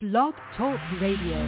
Blog Talk Radio.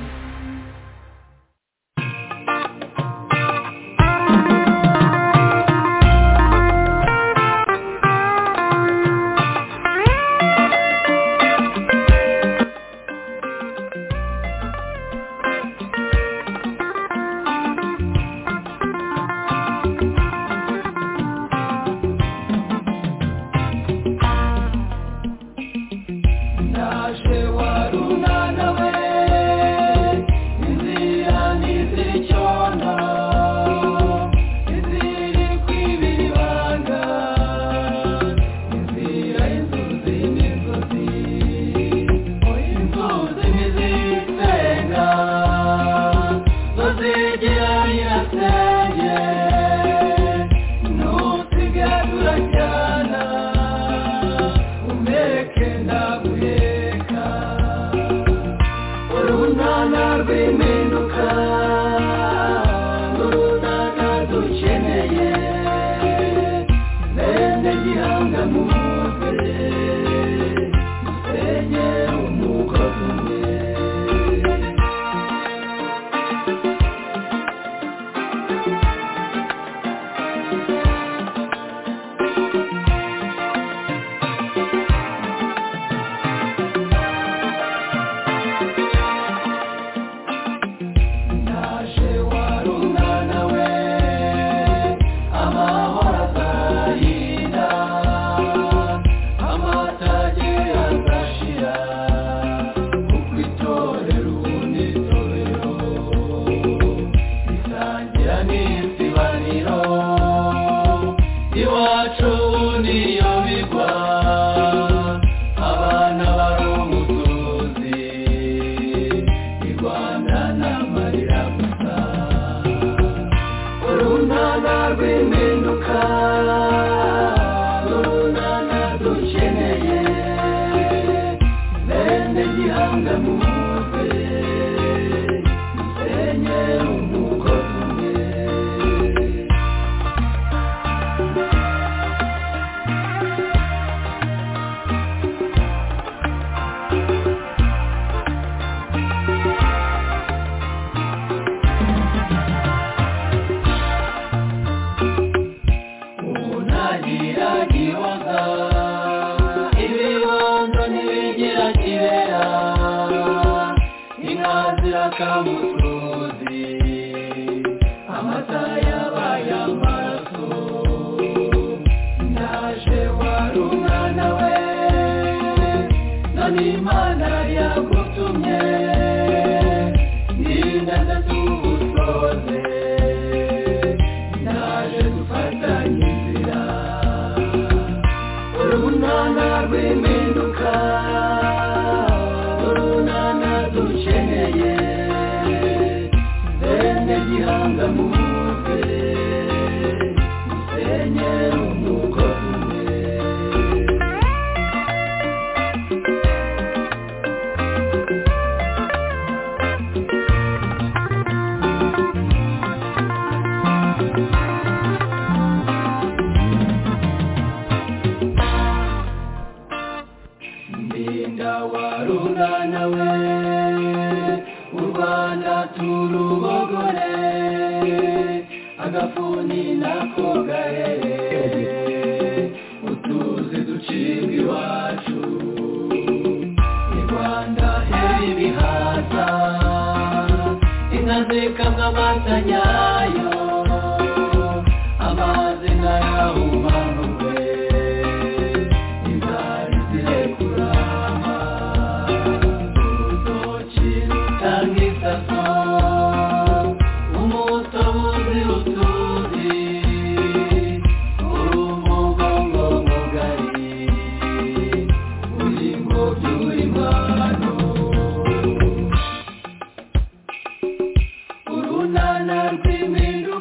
Urunana rw'iminwa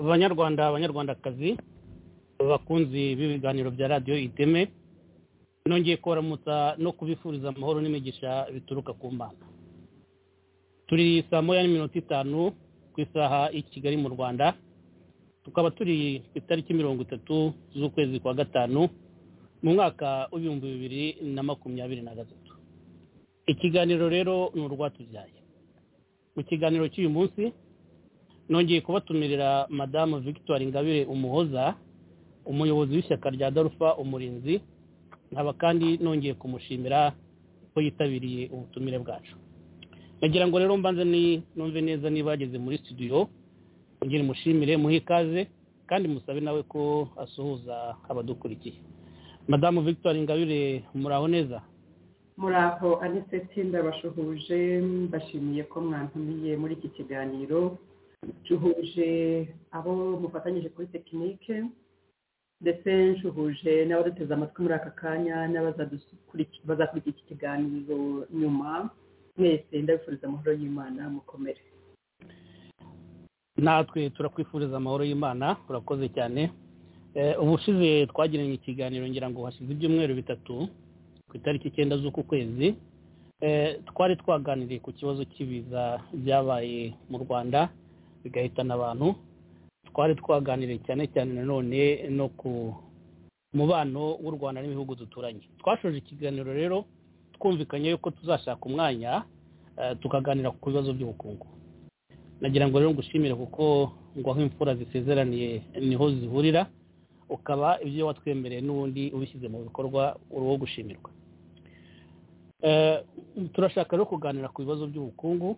banyarwanda abanyarwandakazi bakunzi b'ibiganiro bya radiyo iteme nongeye kubaramutsa no kubifuriza amahoro n'imigisha bituruka ku mana turi saa moya n'iminota itanu ku isaha i kigali mu rwanda tukaba turi ku itariki mirongo itatu z'ukwezi kwa gatanu mu mwaka w'ibihumbi bibiri na makumyabiri na gatatu ikiganiro rero ni urwatubyaye mu kiganiro cy'uyu munsi nongeye kubatumirira madamu victoire ingabire umuhoza umuyobozi w'ishyaka rya darufa umurinzi nkaba kandi nongeye kumushimira ko yitabiriye ubutumire bwacu nagira ngo rero mbanze ni- numve neza niba yageze muri studio mugire mushimire muhe ikaze kandi musabe nawe ko asuhuza abadukurikiye madamu victoire ingabire muraho neza muraho aniseti ndabashuhuje mbashimiye ko mwantumiye muri iki kiganiro ncuhuje abo mufatanyije kuri tekinike ndetse nshuhuje n'abaduteze amatwi muri aka kanya n'abazadukuriki- bazakurikira iki kiganiro nyuma mwese ndabifuriza amahoro y'imana mukomere natwe turakwifuriza amahoro y'imana urakoze cyane Eh, ubushize twagiranye ikiganiro ngira ngo hashize ibyumweru bitatu ku itariki icyenda z'uku kwezi Eh, twari twaganiriye ku kibazo cy'ibiza byabaye mu rwanda bigahitana abantu twari twaganiriye cyane cyane nanone no ku mubano w'u rwanda n'ibihugu duturanye twashoje ikiganiro rero twumvikanye yuko tuzashaka umwanya eh, tukaganira ku bibazo by'ubukungu nagira ngo rero ngushimire kuko ngo aho imfura zisezeraniye niho zihurira ukaba ibyo watwemereye n'ubundi ubishyize mu bikorwa uri uwo gushimirwa Eh, turashaka rero kuganira ku bibazo by'ubukungu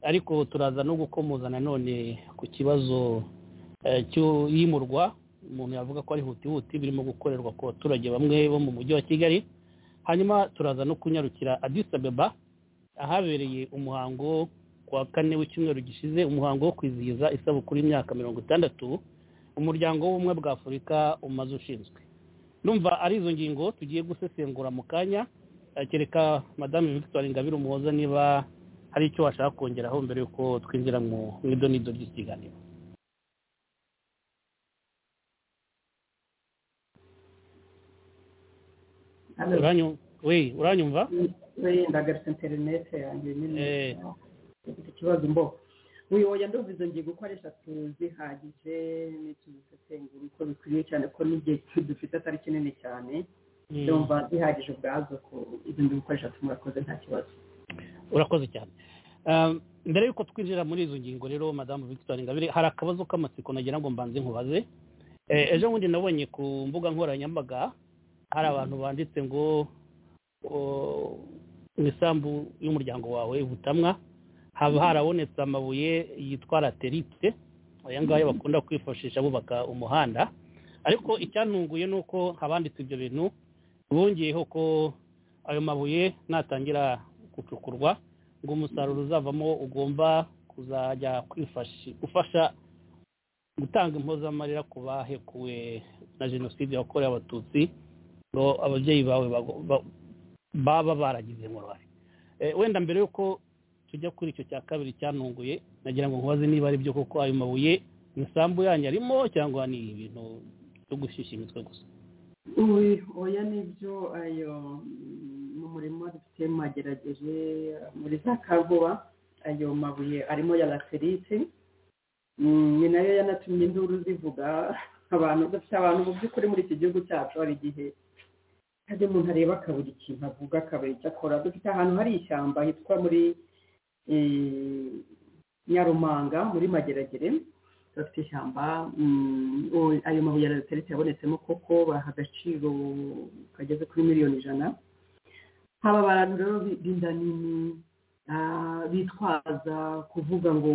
ariko turaza no gukomoza nanone ku kibazo eh, cy'iyimurwa umuntu yavuga ko ari hutihuti birimo gukorerwa ku baturage bamwe bo mu mujyi wa kigali hanyuma turaza no kunyarukira Addis Abeba ahabereye umuhango kuwa kane w'icyumweru gishize umuhango wo kwizihiza isabukuru y'imyaka mirongo itandatu umuryango w'ubumwe bwa afurika umaze ushinzwe numva ari izo ngingo tugiye gusesengura mu kanya Eh, kereka madamu victoire ingabire umuhoza niba hari icyo washaka kongeraho mbere y'uko twinjira mu mu idonido ry'iki kiganiro Uranyu- we uranyumva wenda agarutse interinete yanjye nyine Eh. ufite ikibazo mbo uyoboye ndumva izo ngingo uko ari eshatu zihagije n'ituzisesengura uko bikwiriye cyane ko n'igihe dufite atari kinini cyane Mm. ndumva zihagije ubwazo ko izo ngingo uko ari eshatu murakoze nta kibazo urakoze cyane Um, mbere y'uko twinjira muri izo ngingo rero madamu victoire ingabire hari akabazo k'amatsiko nagira ngo mbanze nkubaze Eh, ejo bundi nabonye ku mbuga nkoranyambaga hari abantu banditse ngo oh, mu isambu y'umuryango wawe butamwa haba harabonetse amabuye yitwa laterite aya ngaya bakunda kwifashisha bubaka umuhanda ariko icyantunguye ni uko habanditse ibyo bintu bongeyeho ko ayo mabuye natangira gucukurwa ngo umusaruro uzavamo ugomba kuzajya kwifashi ufasha gutanga impozamarira ku bahekuwe na jenoside yakorewe abatutsi ngo ababyeyi bawe bago- ba- baba baragize inkorora Eh, wenda mbere y'uko tujya kuri icyo cya kabiri cyanunguye nagira ngo nkubaze niba ari byo koko ayo mabuye imisambu yanyu arimo cyangwa ni ibintu byo gushyushya imitwe gusa uyu oya nibyo ayo mm, mu murima dufite magerageje muri za kankuba ayo mabuye arimo ya laterite Mm, ni nayo yanatumye induru zivuga abantu dufite abantu mu by'ukuri muri iki gihugu cyacu hari igihe hari umuntu areba akabura ikintu avuga akabura icyo akora dufite ahantu hari ishyamba hitwa muri eh, nyarumanga muri mageragere bafite ishyamba mm, o- ayo mabuye ya laterite yabonetsemo koko baha agaciro kageze kuri miliyoni ijana haba abantu rero bi- b'inda nini ah, bitwaza kuvuga ngo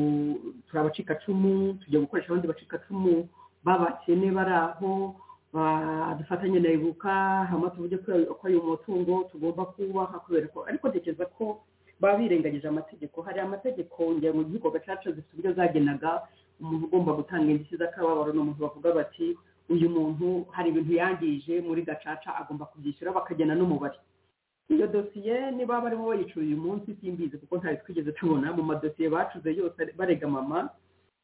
turi abacikacumu tujya gukoresha abandi bacikacumu b'abakene bari aho ba- dufatanye na ibuka hama tuvuge ko ayo- ko ayo mutungo tugomba kubaha kubera ko ariko ntekereza ko baba birengagije amategeko hari amategeko ngira mu gihugu gacaca zifite uburyo zagenaga umuntu ugomba gutanga indishyi z'akababaro ni umuntu bavuga bati uyu muntu hari ibintu yangije muri gacaca agomba kubyishyura bakagena n'umubare iyo dosiye niba barimo bayicura uyu munsi simbizi kuko ntayo twigeze tubona mu madosiye bacuze yose bare- barega mama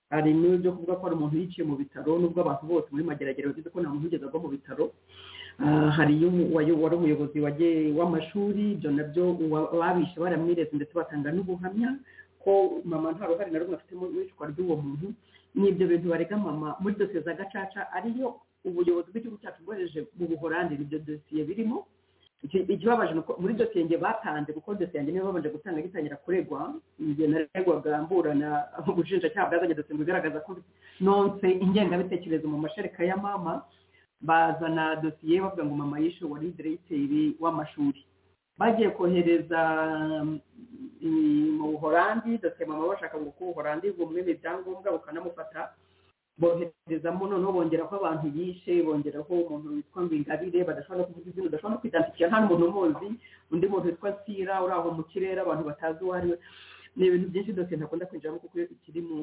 hari n'ibyo kuvuga ko hari umuntu yiciye mu bitaro n'ubwo abantu bose muri mageragere bagize ko nta muntu wigeze agwa mu bitaro Ah, hari iyo wari wari umuyobozi waje- w'amashuri ibyo nabyo uwa- ababishe baramwireze ndetse batanga n'ubuhamya ko mama nta ruhare na rumwe afite mu icwa ry'uwo muntu ni ibyo bintu barega mama muri dosiye za gacaca ariyo ubuyobozi bw'igihugu cyacu bwohereje mu buhorandi ibyo dosiye birimo Iki- ikibabaje ni uko muri dosiye njye batanze kuko dosiye yanjye niyo babanje gutanga gitangira kuregwa igihe naregwaga mburana ubushinjacyaha bwazanye dosiye ngo igaragaza ko nonse ingengabitekerezo mu mashereka ya mama bazana dosiye bavuga ngo mama yishe wari diregiteri w'amashuri bagiye kohereza mm, mu buhorandi dosiye mama bashaka ngo kuko ubuhorandi bumwe mu ibyangombwa bukanamufata boherezamo noneho bongeraho abantu yishe bongeraho umuntu witwa Ngingabire badashobora no kuvuga izina udashobora no kwidantikira nta n'umuntu umuzi undi muntu witwa Sira uri aho mu kirere abantu batazi uwo ari we ni ibintu byinshi dosiye ntakunda kwinjiramo kuko iyo ikiri mu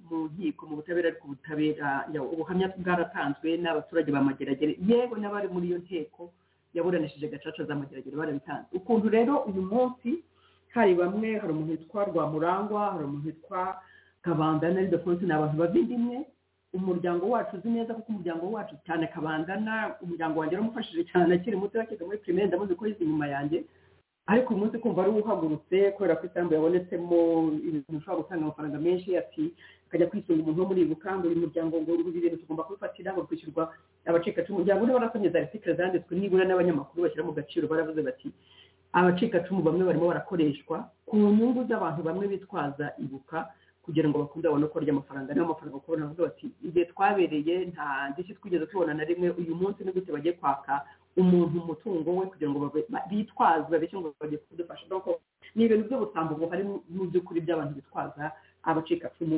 mu nkiko mu butabera ariko ubutabera ya- ubuhamya bwaratanzwe n'abaturage ba mageragere yewe n'abari muri iyo nteko yaburanishije gacaca za mageragere barabitanze ukuntu rero uyu munsi hari bamwe hari umuntu witwa rwamurangwa hari umuntu witwa kabandana ari defonse ni abantu bavindimwe umuryango wacu uzi neza kuko umuryango wacu cyane kabandana umuryango wanjye waramufashije cyane akiri muto yakiga muri pirimeri ndamuzi ko yize inyuma yanjye ariko uyu munsi kumva ari uhagurutse kubera ko isambu yabonetsemo ibintu ushobora gutanga amafaranga menshi ati akajya kwisunga umuntu wo muri ibuka ngo uyu muryango ngo ibi bintu tugomba kubifatira ngo kwishyurwa abacikacumu umuryango uriho urasonyeza aritikire zanditswe nibura n'abanyamakuru bashyira mu gaciro baravuze bati abacikacumu bamwe barimo barakoreshwa ku nyungu z'abantu bamwe bitwaza ibuka kugira ngo bakunde babone uko barya amafaranga niyo mafaranga kubona bavuga bati igihe twabereye nta ndishyi twigeze tubona na rimwe uyu munsi ni gute bagiye kwaka umuntu umutungo we kugira ngo babe- ba- bitwaze babeshye ngo bagiye kudufasha doko ni ibintu by'ubusambo buhari mu- mu by'ukuri by'abantu bitwaza abacikacumu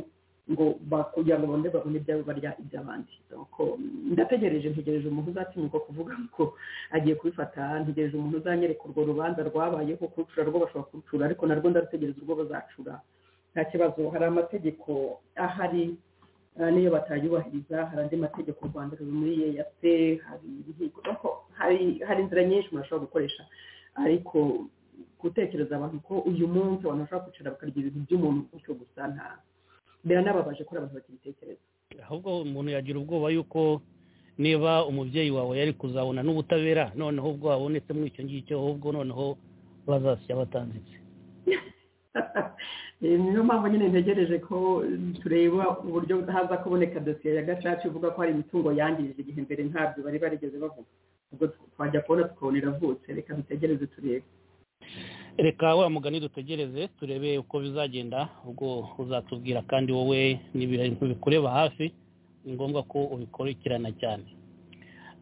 ngo ba- kugira ngo babone babone ibyabo barya iby'abandi doko ndategereje ntegereje umuntu uzatinyuka kuvuga ngo agiye kubifata ntegereje umuntu uzanyereka urwo rubanza rwabayeho kurucura rwo bashobora kurucura ariko narwo ndarutegereza urwo bazacura nta kibazo hari amategeko ahari eh, n'iyo batayubahiriza hari andi mategeko u rwanda runuriye ya se hari ibihigo Ariko hari hari inzira nyinshi umuntu ashobora gukoresha ariko gutekereza abantu ko uyu munsi abantu bashobora kwicara bakarya ibintu by'umuntu gutyo gusa nta biranababaje ko hari abantu bakibitekereza ahubwo umuntu yagira ubwoba yuko niba umubyeyi wawe yari kuzabona n'ubutabera noneho ubwo wabonetse muri icyo ngicyo ahubwo noneho bazasya batanditse Eh, niyo mpamvu nyine ntegereje ko tureba uburyo haza kuboneka dosiye ya gacaca ivuga ko hari imitungo yangirije igihe mbere ntabyo bari barigeze bavuga ubwo twajya kubona tukabona iravutse reka dutegereze turebe reka wa mugani dutegereze turebe uko bizagenda ubwo uzatubwira kandi wowe n'ibintu bikureba hafi ni ngombwa ko ubikurikirana cyane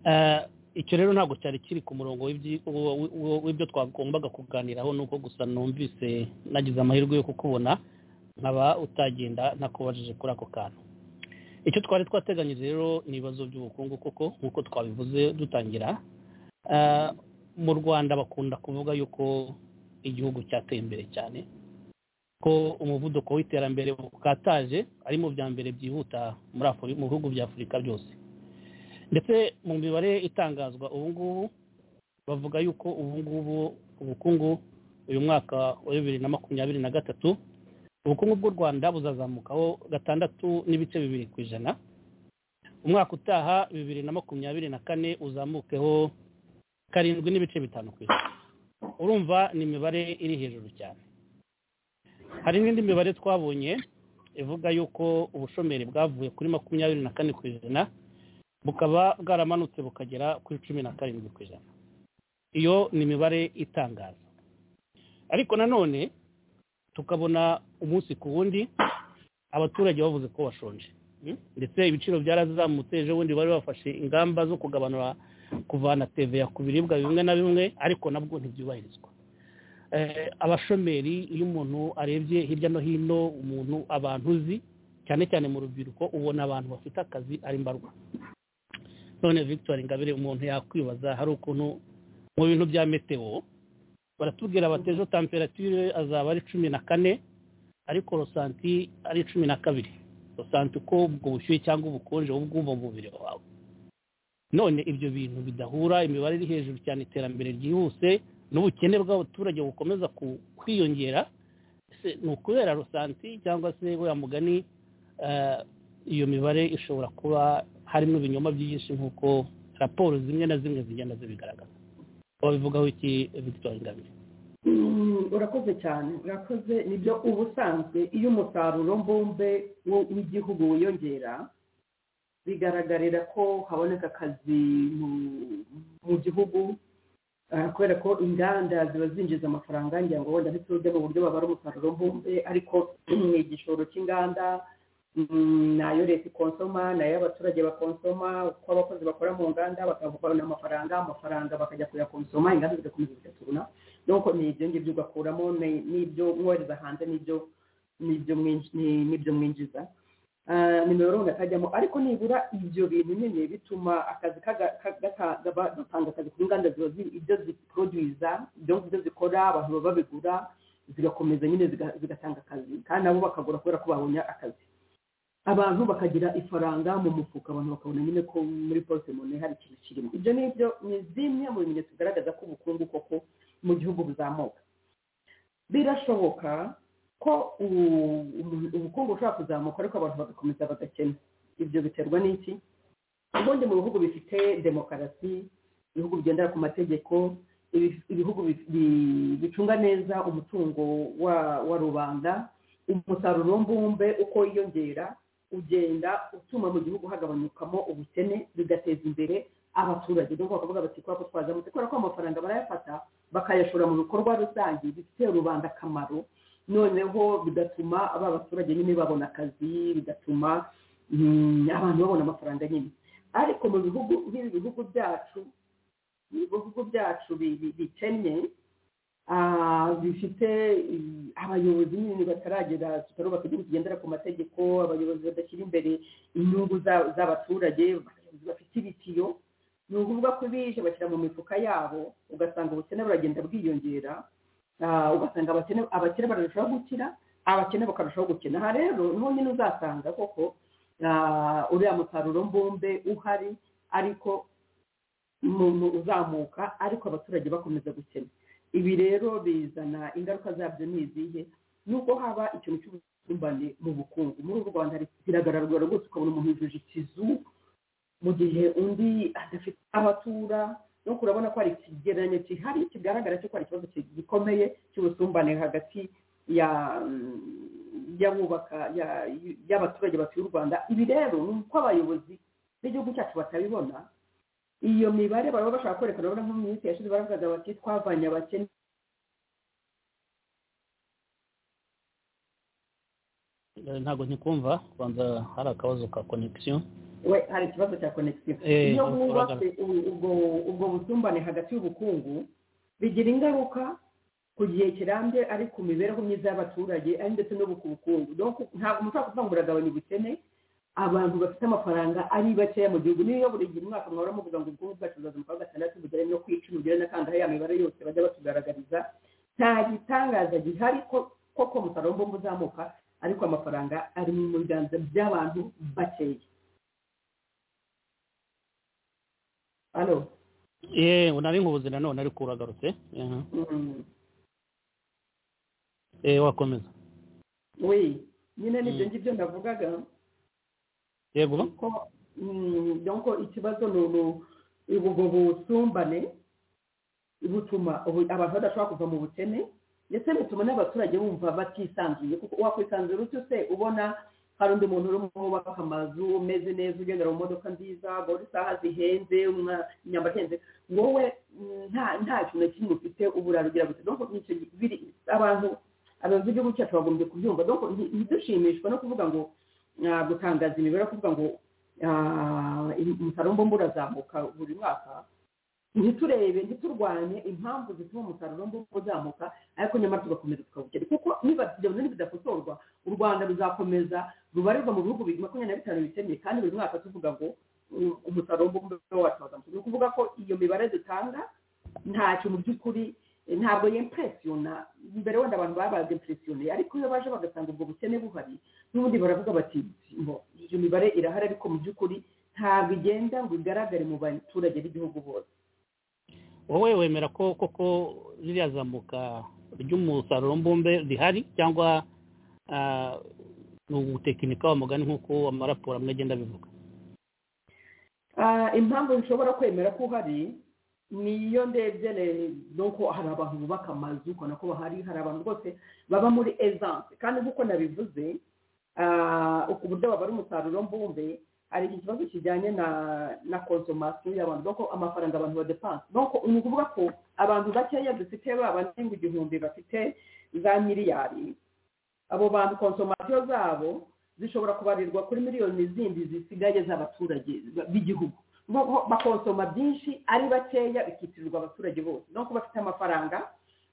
Eh, icyo rero ntabwo cyari kiri ku murongo w'ibyi- w- w- w'ibyo twagombaga kuganiraho ni uko gusa numvise nagize amahirwe yo kukubona nkaba utagenda ntakubajije kuri ako kantu icyo twari twateganyije rero ni ibibazo by'ubukungu kuko nk'uko twabivuze dutangira eh, mu rwanda bakunda kuvuga yuko igihugu cyateye imbere cyane ko umuvuduko w'iterambere bukataje ari mu bya mbere byihuta muri Afuri- mu bihugu bya afurika byose ndetse mu mibare itangazwa ubu ngubu bavuga yuko ubu ngubu ubukungu uyu mwaka wa bibiri na makumyabiri na gatatu ubukungu bw'u rwanda buzazamukaho gatandatu n'ibice bibiri ku ijana umwaka utaha bibiri na makumyabiri na kane uzamukeho karindwi n'ibice bitanu ku ijana urumva ni imibare iri hejuru cyane hari n'indi mibare twabonye ivuga yuko ubushomeri bwavuye kuri makumyabiri na kane ku ijana bukaba bwaramanutse bukagera kuri cumi na karindwi ku ijana iyo ni imibare itangaza ariko nanone tukabona umunsi ku wundi abaturage bavuze ko bashonje Mm? ndetse ibiciro byarazamutse ejo bundi bari bafashe ingamba zo kugabanura kuvana teveya ku biribwa bimwe na bimwe ariko nabwo ntibyubahirizwa Eh, abashomeri iyo umuntu arebye hirya no hino umuntu abantu uzi cyane cyane mu rubyiruko ubona abantu bafite akazi ari mbarwa none victoire ingabire umuntu yakwibaza hari ukuntu mu bintu bya meteo baratubwira bati ejo temperature azaba ari cumi na kane ariko rosanti ari cumi na kabiri rosanti uko ubwo bushyuhe cyangwa ubukonje wowe ubwumva mu mubiri wawe none ibyo bintu bidahura imibare iri hejuru cyane iterambere ryihuse n'ubukene bw'abaturage bukomeza ku- kwiyongera ese ni ukubera rusanti cyangwa se we mugani eh, iyo mibare ishobora kuba harimo ibinyoma byinshi nk'uko raporo zimwe na zimwe zigenda zibigaragaza wabivugaho iki victoire ingabire urakoze cyane urakoze nibyo uba usanzwe iyo umusaruro mbumbe w'igihugu wiyongera bigaragarira ko haboneka akazi mu gihugu kubera ko inganda ziba zinjiza amafaranga ngira ngo wenda ntituze mu buryo babara umusaruro mbumbe ariko ni igishoro cy'inganda nayo leta ikonsoma nayo abaturage bakonsoma uko abakozi bakora mu nganda bakabona amafaranga amafaranga bakajya kuyakonsoma inganda zigakomeza zigaturuna nuko ni ibyo ngibyo ugakuramo n'ibyo mwohereza hanze n'ibyo mwinjiza nimero runaka ajyamo ariko nibura ibyo bintu nyine bituma akazi gatanga akazi ku nganda ziba ibyo ziporoduwiza ibyo ngibyo zikora abantu baba babigura zigakomeza nyine zigatanga akazi kandi nabo bakagura kubera ko babonye akazi abantu bakagira ifaranga mu mufuka abantu bakabona nyine ko muri porute mone hari ikintu kirimo ibyo ni byo ni zimwe mu bimenyetso bigaragaza ko ubukungu koko mu gihugu buzamuka birashoboka ko ubukungu bushobora kuzamuka ariko abantu bagakomeza bagakena ibyo biterwa n'iki ubundi mu bihugu bifite demokarasi ibihugu bigendera ku mategeko ibihugu bicunga neza umutungo wa rubanda umusaruro mbumbe uko wiyongera ugenda utuma mu gihugu hagabanyukamo ubukene bigateza imbere abaturage n'ubwo bakavuga bati kubera ko twazamutse muti kubera ko amafaranga barayafata bakayashora mu bikorwa rusange bifitiye rubanda akamaro noneho bigatuma aba baturage nyine babona akazi bigatuma abantu babona amafaranga nyine ariko mu bihugu nk'ibi bihugu byacu ibihugu byacu bikennye bifite abayobozi nyine bataragera tutarubaka igihugu kigendera ku mategeko abayobozi badashyira imbere inyungu z'abaturage abayobozi bafite ibitiyo ni ukuvuga ko bije bashyira mu mifuka yabo ugasanga ubukene buragenda bwiyongera ugasanga abakene bararushaho gukira abakene bakarushaho gukina aha rero niho nyine uzasanga koko uriya musaruro mbumbe uhari ariko umuntu uzamuka ariko abaturage bakomeza gukena ibi rero bizana ingaruka zabyo ni izihe nuko haba ikintu cy'ubusumbane mu bukungu muri u rwanda biragaragara rwose ukabona umuntu yujuje ikizu mu gihe undi adafite abatura nuko urabona ko hari ikigereranyo kihari kigaragara cy'uko hari ikibazo gikomeye cy'ubusumbane hagati y'abubaka y'abaturage batuye u rwanda ibi rero ni uko abayobozi b'igihugu cyacu batabibona iyo mibare baraba bashaka kwerekana urabona nko mu minsi yashize baravugaga bati twavanye abakene ntabwo ntikumva kubanza hari akabazo ka konegisiyo we hari ikibazo cya konegisiyo iyo wubatse ubwo busumbane hagati y'ubukungu bigira ingaruka ku gihe kirambye ari ku mibereho myiza y'abaturage ari ndetse no ku bukungu ntabwo umuntu kuvuga ngo uragabanya ubukene abantu bafite amafaranga ari bakeya mu gihugu niyo buri gihe umwaka mwahora muvuga ngo ubukungu bwacu buzamuka kuwa gatandatu bugere no ku icumi bugere n'akandi ya mibare yose bajya batugaragariza nta gitangaza gihari koko umusaruro mbumbe uzamuka ariko amafaranga ari mu biganza by'abantu bakeya hano yewe nari nkubuze nanone ariko uragarutse wakomeza we nyine n'ibyo ngibyo ndavugaga yego donko ikibazo ni ubwo busumbane butuma abantu badashobora kuva mu bukene ndetse bituma n'abaturage bumva batisanzuye kuko wakwisanzura utyo se ubona hari undi muntu urimo wubaka amazu umeze neza ugendera mu modoka nziza ngo isaha zihenze imyambaro ihenze wowe nta kintu na kimwe ufite uburara ugira gusa abantu abayobozi b'igihugu cyacu bagombye kubyumva ntidushimishwa no kuvuga ngo gutangaza imibare kuvuga ngo umusaruro mbumbe urazamuka buri mwaka ntiturebe ntiturwanye impamvu zituma umusaruro mbumbe uzamuka ariko nyamara tugakomeza tukawukera kuko niba ibyo bintu bidakosorwa u rwanda ruzakomeza rubarirwa mu bihugu makumyabiri na bitanu bikennye kandi buri mwaka tuvuga ngo umusaruro mbumbe wacu wazamuka ni ukuvuga ko iyo mibare dutanga ntacyo mu by'ukuri ntabwo yempresiyona mbere wenda abantu baba bazempresiyoneye ariko iyo baje bagasanga ubwo bukene buhari n'ubundi baravuga bati iyo mibare irahari ariko mu by'ukuri ntabwo igenda ngo igaragare mu baturage b'igihugu bose wowe wemera ko koko ririya zamuka ry'umusaruro mbumbe rihari cyangwa ni ubutekinika w'amugani nk'uko amaraporo amwe agenda abivuga Ah, impamvu nshobora kwemera ko uhari niyo ndebye nuko hari abantu bubaka amazu ukabona ko bahari hari abantu bose baba muri ezanse kandi nk'uko nabivuze ah, uku buryo baba ari umusaruro mbumbe hari ikibazo kijyanye na na konsomasiyo y'abantu nuko amafaranga abantu badepanse nuko ni ukuvuga ko abantu bakeya dufite babanenga igihumbi bafite za miliyari abo bantu konsomasiyo zabo zishobora kubarirwa kuri miliyoni zindi zisigaye z'abaturage b'igihugu Nuko bakonsoma byinshi ari bakeya bikitirirwa abaturage bose nuko bafite amafaranga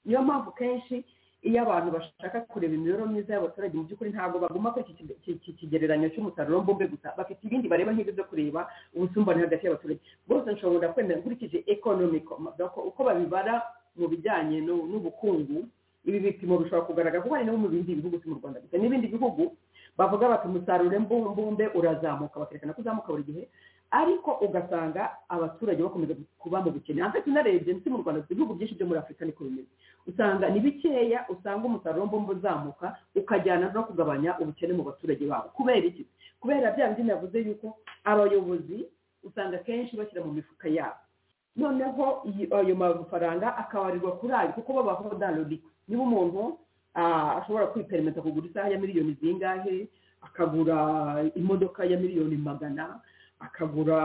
niyo mpamvu kenshi iyo abantu bashaka kureba imibereho myiza y'abaturage mu by'ukuri ntabwo baguma kuri iki- iki iki kigereranyo cy'umusaruro mbumbe gusa bafite ibindi bareba nk'ibyo byo kureba ubusumbane hagati y'abaturage bose nshobora kwemera nkurikije economic nuko- uko babibara mu bijyanye n'u- n'ubukungu ibi bipimo bishobora kugaragara kuko hari no mu bindi bihugu si mu rwanda gusa n'ibindi bihugu bavuga bati umusaruro mbu- mbumbe urazamuka bakerekana ko uzamuka buri gihe ariko ugasanga abaturage bakomeza kuba mu bukene hagati unarebye ndetse mu rwanda dufite ibihugu byinshi byo muri afurika niko bimeze usanga ni bikeya usanga umusaruro mbumbe uzamuka ukajyana no kugabanya ubukene mu baturage babo kubera iki kubera bya bindi navuze yuko abayobozi usanga kenshi bashyira mu mifuka yabo noneho iyi- ayo mafaranga akabarirwa kuri ayo kuko babaho daloriko niba umuntu ah, ashobora kwiperimeta kugura isaha ya miliyoni zingahe akagura imodoka ya miliyoni magana akagura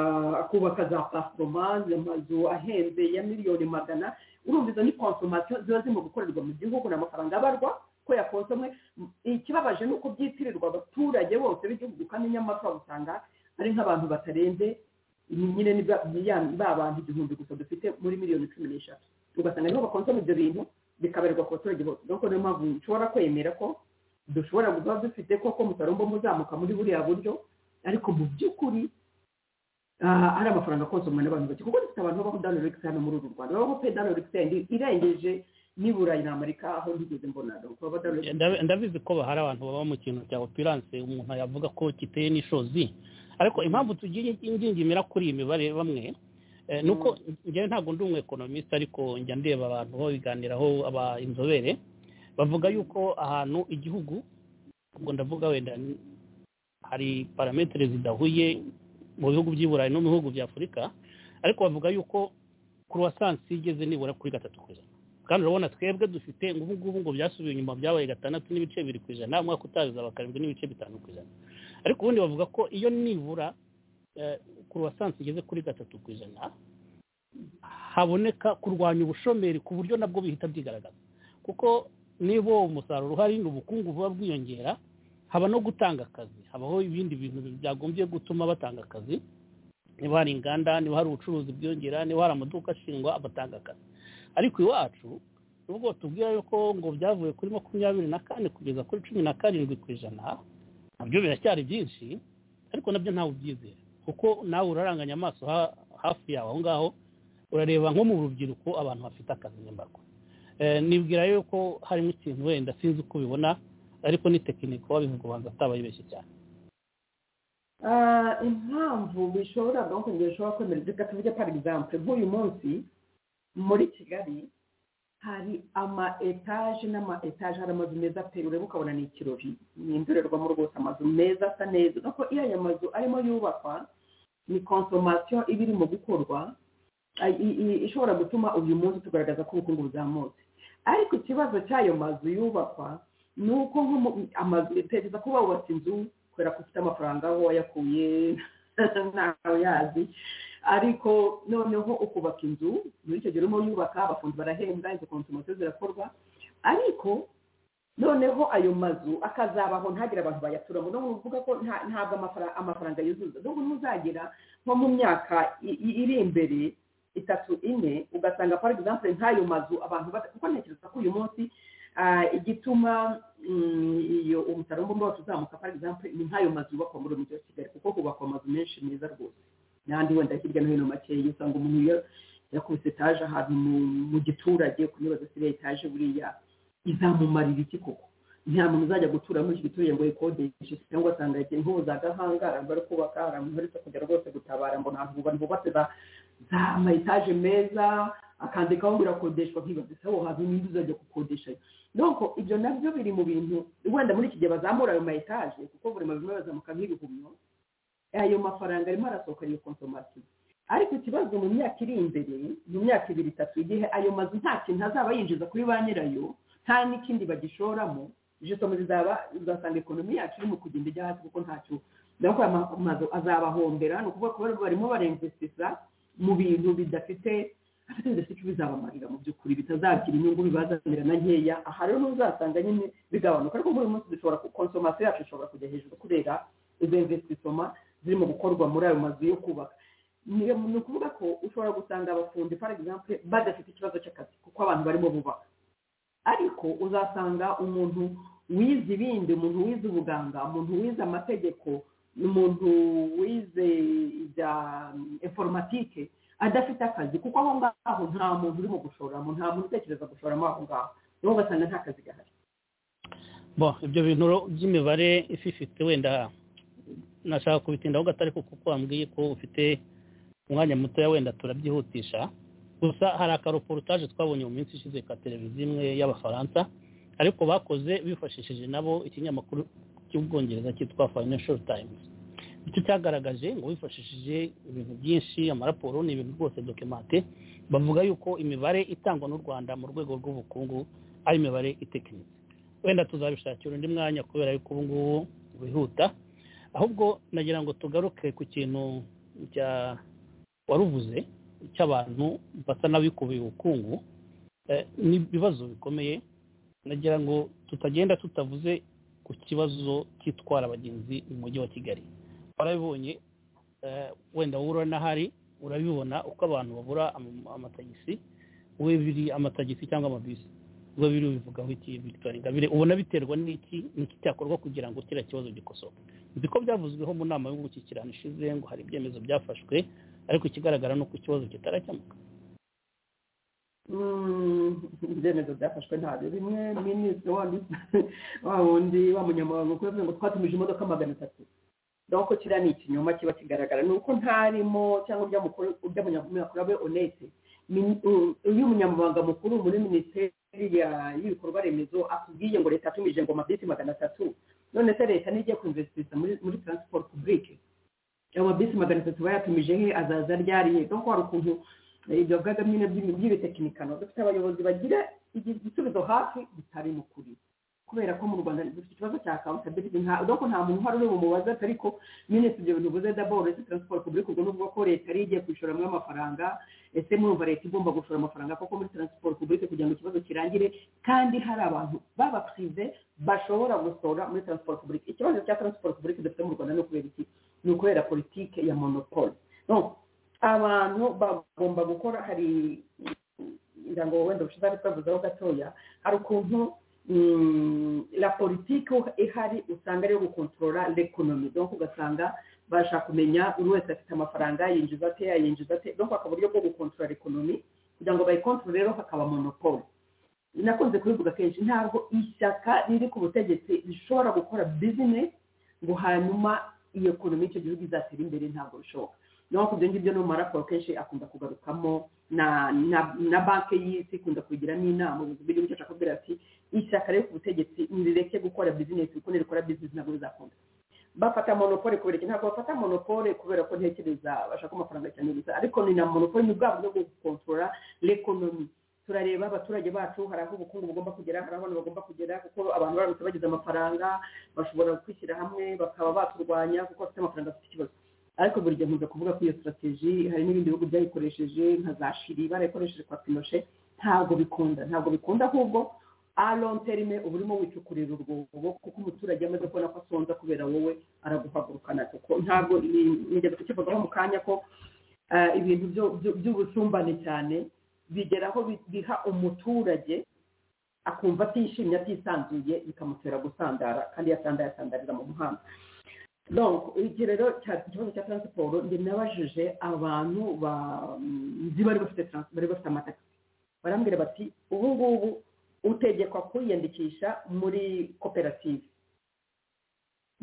akubaka za pasitoma amazu ahenze ya miliyoni magana urumva izo ni konsomasiyo ziba zirimo gukorerwa mu gihugu ni amafaranga abarwa ko yakonsomwe M- ikibabaje ni uko byitirirwa abaturage bose b'igihugu kandi nyamara usanga ari nk'abantu batarenze ni nyine ni ba- ni ya- ba bantu igihumbi gusa dufite muri miliyoni cumi n'eshatu ugasanga nibo bakonsoma ibyo bintu bikaberwa ku baturage bose nuko niyo mpamvu nshobora kwemera ko dushobora kuba dufite koko umusaruro mbumbe uzamuka muri buriya buryo ariko mu by'ukuri ah, ari amafaranga akonsomwa n'abantu bake kuko dufite abantu babaho danorigisi hano muri uru rwanda babaho pe danorigisi irengeje n'iburayi na amerika aho ntigeze mbona baba danorigisi Ndabi- ndabizi ko hari abantu baba mu kintu cya opiranse umuntu yavuga ko kiteye n'ishozi ariko impamvu tugiye ingingimira kuri iyi mibare bamwe eh, ni uko njyewe ntabwo ndi umuekonomiste ariko njya ndeba abantu babiganiraho aba inzobere bavuga yuko ahantu igihugu ubwo ndavuga wenda ni- hari parametere zidahuye mu bihugu by'i burayi no mu bihugu bya afurika ariko bavuga yuko kuruwasansi igeze nibura kuri gatatu ku ijana kandi urabona twebwe dufite ngo ubu ngubu ngo byasubiye inyuma byabaye gatandatu n'ibice bibiri ku ijana umwaka utaza bakarindwi n'ibice bitanu ku ijana ariko ubundi bavuga ko iyo nibura kuruwasansi igeze kuri gatatu ku ijana haboneka kurwanya ubushomeri ku buryo nabwo bihita byigaragaza kuko niba uwo musaruro uhari n'ubukungu buba bwiyongera haba no gutanga akazi habaho ibindi bintu byagombye gutuma batanga akazi niba hari inganda niba hari ubucuruzi bwiyongera niba hari amaduka ashingwa abatanga akazi ariko iwacu nubwo tubwira yuko ngo byavuye kuri makumyabiri na kane kugeza kuri cumi na karindwi ku ijana nabyo biracyari byinshi ariko nabyo ntawe ubyizera kuko nawe uraranganya amaso ha- hafi yawe aho ngaho urareba nko mu rubyiruko abantu bafite akazi n'imbaga Eh, nibwira yuko harimo ikintu wenda sinzi uko ubibona ariko ni tekinike wabivuga ubanza ataba yibeshye cyane Ah, impamvu bishobora bakongera ushobora kwemera reka tuvuge par exemple nk'uyu munsi muri kigali hari ama etaje n'ama etaje hari amazu meza pe ureba ukabona ni ikirori ni indorerwamo rwose amazu meza asa neza nuko iyo ayo mazu arimo yubakwa ni konsomasiyo iba irimo gukorwa ah, i- i- ishobora gutuma uyu munsi tugaragaza ko ubukungu buzamutse ariko ikibazo cy'ayo mazu yubakwa ni uko nko mu- amazu tekereza kuba wubatse inzu kubera ko ufite amafaranga aho wayakuye ntawe yazi ariko noneho ukubaka inzu muri icyo gihe urimo yubaka abafundi barahembwa izo konsomasiyo zirakorwa ariko noneho ayo mazu akazabaho ntagire abantu bayaturamo no kuvuga ko nta- ntabwo amafara- amafaranga yuzuza nubwo ntuzagera nko mu myaka i- i- iri imbere itatu ine ugasanga for example nk'ayo mazu abantu bada- kuko ntekereza ko uyu munsi ah, igituma mm, iyo umusaruro mbumbe wacu uzamuka for example ni nk'ayo mazu yubakwa muri uyu mujyi wa kigali kuko hubakwa amazu menshi meza rwose n'andi wenda hirya no hino makeya usanga umuntu iyo yakubise etaje ahantu mu- mu giturage kunibaza se iriya etaje buriya izamumarira iki koko nta muntu uzajya gutura muri iki giturage ngo yikodeshe cyangwa asanga yagiye nk'ubu za gahangara bari kubaka hari abantu baherutse kujya rwose gutabara mbona ahantu bubatse za za ama etaje meza akandikaho ngo irakodeshwa nkibaza ese aho hantu niba uzajya gukodesha nuko ibyo nabyo biri mu bintu wenda muri iki gihe bazamura ayo ma etaje kuko buri muntu bazamuka nk'ibihumyo ayo mafaranga arimo arasohoka iyo konsomasiyo ariko ikibazo mu myaka iri imbere mu myaka ibiri itatu igihe ayo mazu nta kintu azaba yinjiza kuri ba nyirayo nta n'ikindi bagishoramo jisoma zizaba uzasanga ekonomi yacu irimo kugenda ijya hasi kuko ntacyo ntabwo aya mazu azabahombera ni ukuvuga ko barimo barinvesitiza mu bintu bidafite bidafite icyo bizabamarira mu by'ukuri bitazagira inyungu bibazanira na nkeya aha rero ntuzasanga nyine bigabanuka ariko buri munsi dushobora konsomasiyo yacu ishobora kujya hejuru kubera izo investisoma zirimo gukorwa muri ayo mazu yo kubaka ni ukuvuga ko ushobora gusanga abafundi par exemple badafite ikibazo cy'akazi kuko abantu barimo bubaka ariko uzasanga umuntu wize ibindi umuntu wize ubuganga umuntu wize amategeko umuntu wize ibya informatike adafite akazi kuko aho ngaho nta muntu urimo gushoramo nta muntu utekereza gushoramo aho ngaho niho ugasanga nta kazi gahari bo ibyo bintu by'imibare ifite wenda nashaka kubitindaho gato ariko kuko wambwiye ko ufite umwanya mutoya wenda turabyihutisha gusa hari akaroporutaje twabonye mu minsi ishize ka televiziyo imwe y'abafaransa ariko bakoze bifashishije nabo ikinyamakuru cy'ubwongereza cyitwa financial times icyo cyagaragaje ngo wifashishije ibintu byinshi amaraporo ni ibintu rwose dokimate bavuga yuko imibare itangwa n'u rwanda mu rwego rw'ubukungu ari imibare itekinitse wenda tuzabishakira undi mwanya kubera yuko ubu ngubu wihuta ahubwo nagira ngo tugaruke ku kintu cya waruvuze cy'abantu basa n'abikubiye ubukungu n'ibibazo bikomeye nagira ngo tutagenda tutavuze ku kibazo cy'itwara abagenzi mu mujyi wa kigali warabibonye wenda wowe n'ahari urabibona uko abantu babura amatagisi we biri amatagisi cyangwa amabisi ubwo biri bivugaho iki victoire ngabire ubona biterwa n'iki n'iki cyakorwa kugira ngo kiriya kibazo gikosoke nzi ko byavuzweho mu nama y'umushyikirano ishize ngo hari ibyemezo byafashwe ariko ikigaragara ni uko ikibazo kitarakemuka ibyemezo byafashwe ntabyo bimwe minisitiri wa wundi wa munyamabanga ukuvuga ngo twatumije imodoka magana atatu nuko kiriya ni ikinyoma kiba kigaragara ni uko ntarimo cyangwa by'abanyamakuru abe onete iyo umunyamabanga mukuru muri minisiteri y'ibikorwa remezo akubwiye ngo leta yatumije ngo mabisi magana atatu none se leta ntigiye kwinvesitisa muri taransiporo pubulike ayo mabisi magana atatu bayatumije he azaza ryariye dore ko hari ukuntu ibyo bivuga nyine by'ibitekinikano dufite abayobozi bagira igisubizo hafi bitari mu kuri kubera ko mu rwanda dufite ikibazo cya akawuntabiliti ntabwo nta muntu uhari uri bumubaze ariko minisitiri ibyo bintu uvuze daboro ese taransiporo pubulike ubwo nuvuga ko leta yari igiye kwishyuramo amafaranga ese murumva leta igomba gushora amafaranga koko muri taransiporo pubulike kugira ngo ikibazo kirangire kandi hari abantu b'abakirize bashobora gusora muri taransiporo pubulike ikibazo cya taransiporo pubulike dufite mu rwanda ni ukubera iki ni ukubera politike ya monopole abantu bagomba gukora hari ngo wenda bushize ari twavuzeho gatoya hari ukuntu la politiki ihari usanga ari iyo gukontorora l'ekonomi donko ugasanga basha kumenya buri wese afite amafaranga yinjiza ate yayinjiza ate donko hakaba uburyo bwo gukontorora ekonomi kugira ngo bayikontorore rero hakaba monopole nakunze kubivuga kenshi ntabwo ishyaka riri ku butegetsi rishobora gukora bizinesi ngo hanyuma iyi ekonomi icyo gihugu izatera imbere ntabwo bishoboka naho ibyo ngibyo no mu maraporo kenshi akunda kugarukamo na banki y'isi ikunda kubigiramo inama ubuyobozi bw'igihugu cyacu akubwira ati ishyaka rero ku butegetsi ntireke gukora bizinesi kuko nirikora bizinesi ntabwo bizakunda bafata monopole kubera iki ntabwo bafata monopole kubera ko ntekereza bashaka amafaranga cyane gusa ariko ni na monopole ni bwa buryo bwo gukontorora l'ekonomi turareba abaturage bacu hari aho ubukungu bugomba kugera hari abantu bagomba kugera kuko abantu baramutse bagize amafaranga bashobora kwishyira hamwe bakaba baturwanya kuko bafite amafaranga afite ikibazo ariko buri gihe nkunze kuvuga ko iyo sitrategi hari n'ibindi bihugu byayikoresheje nka za shiri barayikoresheje kwa pinoshe ntabwo bikunda ntabwo bikunda ahubwo terime uba urimo wicukurira urwobo kuko umuturage amaze kubona ko asonza kubera wowe araguhagurukana kuko ntabwo nigeze kukivugaho mu kanya ko ibintu by'ubusumbane cyane bigera aho biha umuturage akumva atishimye atisanzuye bikamutera gusandara kandi yasandara yasandarira mu muhanda iki rero ikibazo cya taransiporo nabajije abantu bari bafite amatagisi barambwira bati ubu ngubu utegekwa kwiyandikisha muri koperative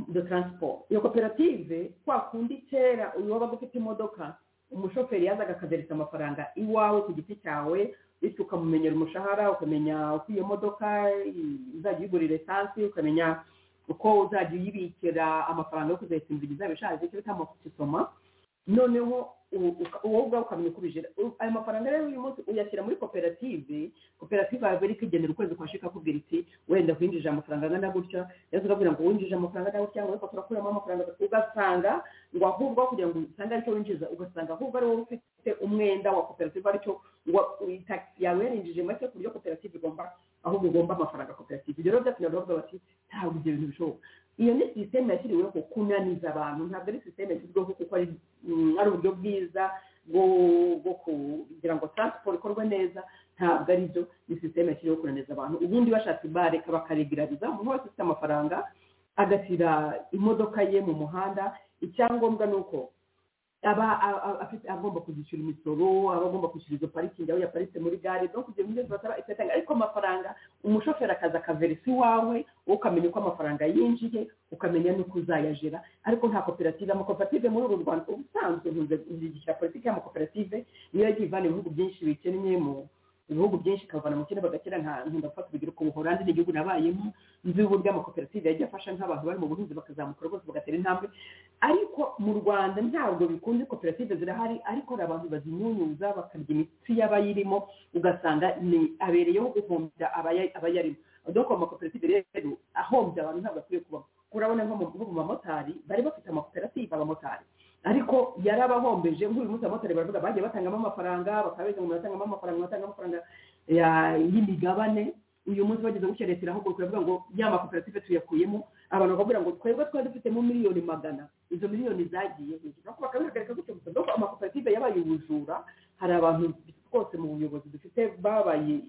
de taransiporo iyo koperative kwa kundi kera wabaga ufite imodoka umushoferi yazaga akagereka amafaranga iwawe ku giti cyawe bityo ukamumenyera umushahara ukamenya uko iyo modoka izajya uyigurira esansi ukamenya uko uzajya uyibikira amafaranga yo kuzayisimbuza izaba ishaje icyo bita amakisitoma noneho wowe ubwawe ukamenya uko ubijira ayo mafaranga rero uyu munsi uyashyira muri koperative koperative yawe iri kwigenera ukwezi kwa shika akubwira iti wenda winjije amafaranga angana gutya yaza ukabwira ngo winjije amafaranga angana gutya ngo reka turakuramo amafaranga ugasanga ngo ahubwo aho kugira ngo usange aricyo winjiza ugasanga ahubwo ari wowe ufite umwenda wa koperative aricyo itagisi yawe yarinjije make ku buryo koperative igomba ahubwo ugomba amafaranga koperative ibyo rero byatumye baravuga bati ntabwo ibyo bintu bishoboka iyo ni sisiteme yashyiriweho kunaniza abantu ntabwo ari sisiteme yashyiriweho kuko ari uburyo bwiza bwo kugira ngo taransiporo ikorwe neza ntabwo ari byo ni sisiteme yashyiriweho kunaniza abantu ubundi bashatse bare bakaregerariza umuntu wese ufite amafaranga agashyira imodoka ye mu muhanda icyangombwa ni uko aba agomba kuzishyura imisoro aba agomba kwishyura izo parikingi aho yaparitse muri gare no kugira ngo basaba itatanga ariko amafaranga umushoferi akaza akaverisa iwawe wowe ukamenya uko amafaranga yinjiye ukamenya n'uko uzayajira ariko nta koperative amakoperative muri uru rwanda ubusanzwe ntuzigishyira politiki y'amakoperative niyo yagiye ivana ibihugu byinshi bikennye mu ibihugu byinshi ikavana mu kene bagakira nka ntundafata urugero ku buholandi n'igihugu nabayemo nzi uburyo amakoperative yagiye afasha nk'abantu bari mu buhinzi bakazamuka rwose bagatera intambwe ariko mu rwanda ntabwo bikunze koperative zirahari ariko hari abantu bazimunyuza bakarya imitsi y'abayirimo ugasanga ni abereyeho guhombya abayarimo doko amakoperative rero ahombya abantu ntabwo akwiye kubamo urabona nko mu bamotari bari bafite amakoperative abamotari ariko yari abahombeje nk'uyu munsi abamotari baravuga bagiye batangamo amafaranga bakaba beza ngo baratangamo amafaranga batanga amafaranga y'imigabane uyu munsi bageze gutya leta irahugurwa iravuga ngo ya makoperative tuyakuyemo abantu bakabwira ngo twebwe twari dufitemo miliyoni magana izo miliyoni zagiye hejuru ariko bakabihagarika gutyo gusa doko amakoperative yabaye ubujura hari abantu rwose mu buyobozi dufite babaye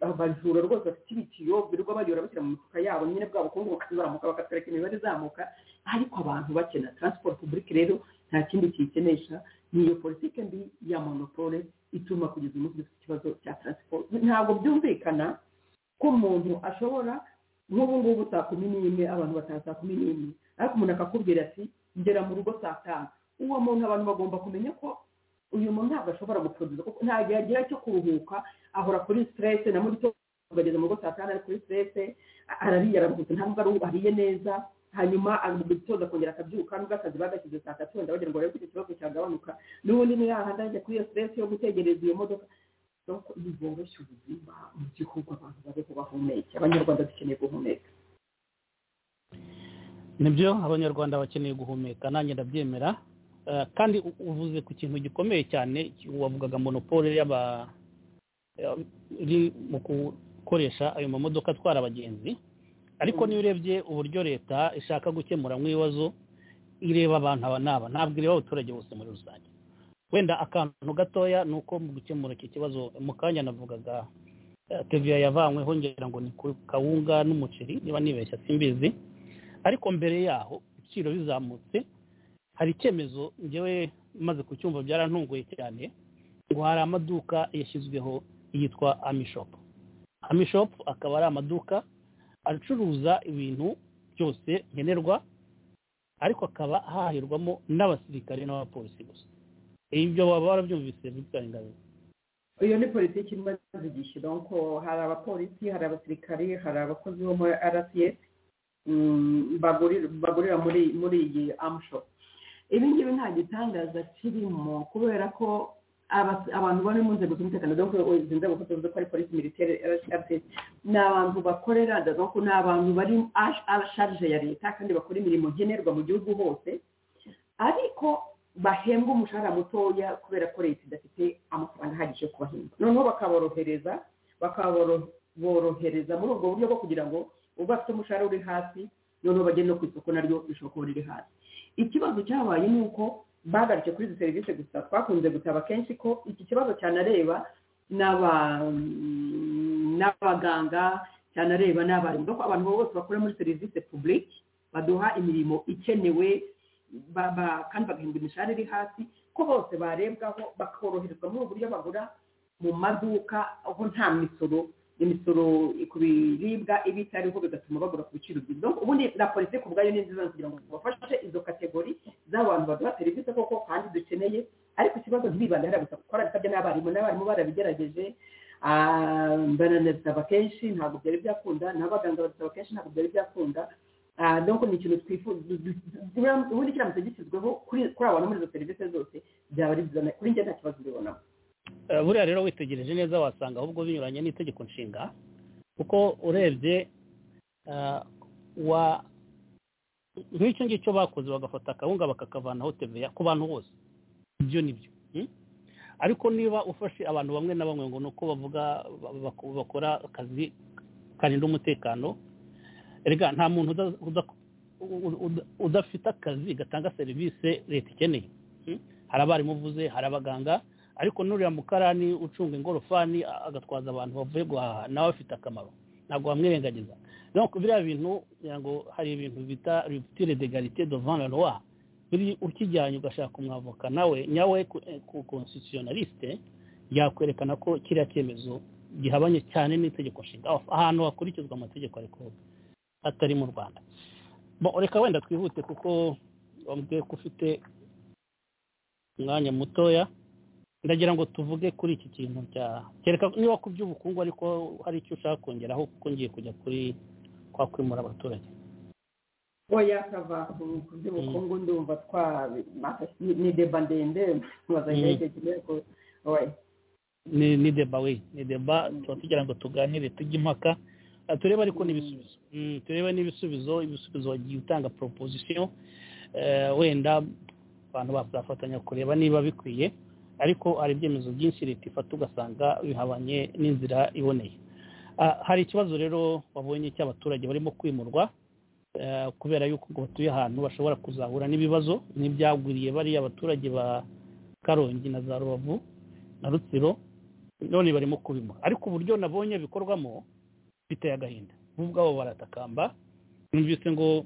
abajura rwose bafite ibitiyo birirwa bayora bashyira mu mifuka yabo nyine bwabo ubukungu bukazamuka bakatwereka imibare izamuka ariko abantu bakena taransiporo publike rero nta kindi kiyikinisha ni iyo politiki mbi ya monopole ituma kugeza umunsi dufite ikibazo cya taransiporo ntabwo byumvikana ko umuntu ashobora nk'ubu ngubu saa kumi n'imwe abantu bataha saa kumi n'imwe ariko umuntu akakubwira ati ngera mu rugo saa tanu uwo muntu abantu bagomba kumenya ko uyu muntu ntabwo ashobora gucuruza kuko ntabwo yagira cyo kuruhuka ahora kuri siterese na muri bageze mu rugo saa tanu ari kuri siterese arariye araruhutse ntabwo ari ariye neza hanyuma agitoza akongera akabyuka nubwo akazi bagashyize saa tatu wenda bagira ngo barebe ko icyo kibazo cyagabanuka n'ubundi ni yahandi ajya kuri iyo siterese yo gutegereza iyo modoka nuko biboroshya ubuzima mu gihugu abantu babeho bahumeka abanyarwanda dukeneye guhumeka nibyo abanyarwanda bakeneye guhumeka nanjye ndabyemera kandi uvuze ku kintu gikomeye cyane wavugaga monopole y'aba iri mu gukoresha ayo mamodoka atwara abagenzi ariko niyo urebye uburyo leta ishaka gukemura nk'ibibazo ireba abantu aba n'aba ntabwo ireba abaturage bose muri rusange wenda akantu gatoya ni uko mu gukemura iki kibazo mu kanya navugaga teviya yavanyweho ngira ngo ni ku kawunga n'umuceri niba nibeshya simbizi ariko mbere yaho ibiciro bizamutse hari icyemezo ngewe maze kucyumva byarantunguye cyane ngo hari amaduka yashyizweho yitwa amishopu amishopu akaba ari amaduka acuruza ibintu byose nkenerwa ariko akaba hahirwamo n'abasirikare n'abapolisi gusa ibyo baba barabyumvise bitwaye ingabire iyo ni politiki imaze igishyiraho ko hari abapolisi hari abasirikari hari abakozi bo muri rcs bagurira muri iyi amushopu ibi ngibi nta gitangaza kirimo kubera ko abantu bari mu nzego z'umutekano dore ko izi nzego ko tuvuze ko ari polisi militeri rcs ni abantu bakorera dore ni abantu bari asharije ya leta kandi bakora imirimo nkenerwa mu gihugu hose ariko bahembwa umushahara mutoya kubera ko leta idafite amafaranga ahagije yo kubahemba noneho bakaborohereza bakaborohereza muri ubwo buryo bwo kugira ngo uba bafite umushahara uri hasi noneho bagende no ku isoko naryo rishobora kuba riri hasi ikibazo cyabaye ni uko bagarutse kuri izi serivisi gusa twakunze gutaba kenshi ko iki kibazo cyanareba n'abaganga cyanareba n'abarimu kuko abantu bose bakora muri serivisi publike baduha imirimo ikenewe kandi bagahindura imishahara iri hasi ko bose barebwaho bakoroherezwa muri ubu buryo bagura mu maduka aho nta misoro imisoro ku biribwa iba itariho bigatuma bagura ku biciro byiza ubundi na polisi ku bwayo ni nziza kugira ngo bafashe izo kategori z'abantu baduha serivisi koko kandi dukeneye ariko ikibazo ntibibandara gusa kuko arabisabye n'abarimu n'abarimu barabigerageje baranabisaba kenshi ntabwo byari byakunda n'abaganga babisaba kenshi ntabwo byari byakunda doko ni ikintu twifuza ubundi kiramutse gishyizweho kuri abana muri izo serivisi zose byaba ari byiza kuri njye nta kibazo mbibonamo buriya rero witegereje neza wasanga ahubwo binyuranye n'itegeko nshinga kuko urebye wa nk'icyo ngicyo bakoze bagafata akawunga bakakavanaho teveya ku bantu bose ibyo ni byo ariko niba ufashe abantu bamwe na bamwe ngo ni uko bavuga bakora akazi karinda umutekano reka nta muntu udafite akazi gatanga serivisi leta ikeneye hari abarimu uvuze hari abaganga ariko n'uriya mukarani ucunga ingorofani agatwaza abantu bavuye guhaha nawe afite akamaro ntabwo wamwirengagiza nuko biriya bintu kugira ngo hari ibintu bita ributire de garite do vanwa biri ukijyanye ugashaka umwavoka nawe nyawe ku konsitiyonalisite yakwerekana ko kiriya cyemezo gihabanye cyane n'itegeko nshinga ahantu hakurikizwa amategeko ariko atari mu rwanda reka wenda twihute kuko wambwiye ko ufite umwanya mutoya ndagira ngo tuvuge kuri iki kintu cya kereka niba ku by'ubukungu ariko hari icyo ushaka kongeraho kuko ngiye kujya kuri kwa kwimura abaturage oya kava ku by'ubukungu ndumva twa ni deba ndende bazanye igihe kimwe ni deba we ni deba tuba tugira ngo tuganire tujye impaka turebe ariko n'ibisubizo turebe n'ibisubizo ibisubizo wagiye utanga proposition wenda abantu bazafatanya kureba niba bikwiye ariko hari ibyemezo byinshi leta ifata ugasanga bihabanye n'inzira iboneye hari ikibazo rero babonye cy'abaturage barimo kwimurwa kubera yuko batuye ahantu bashobora kuzahura n'ibibazo n'ibyagwiriye bariya abaturage ba karongi na za rubavu na rutsiro none barimo kubimura ariko uburyo nabonye bikorwamo biteye agahinda bo ubwabo baratakamba numvise ngo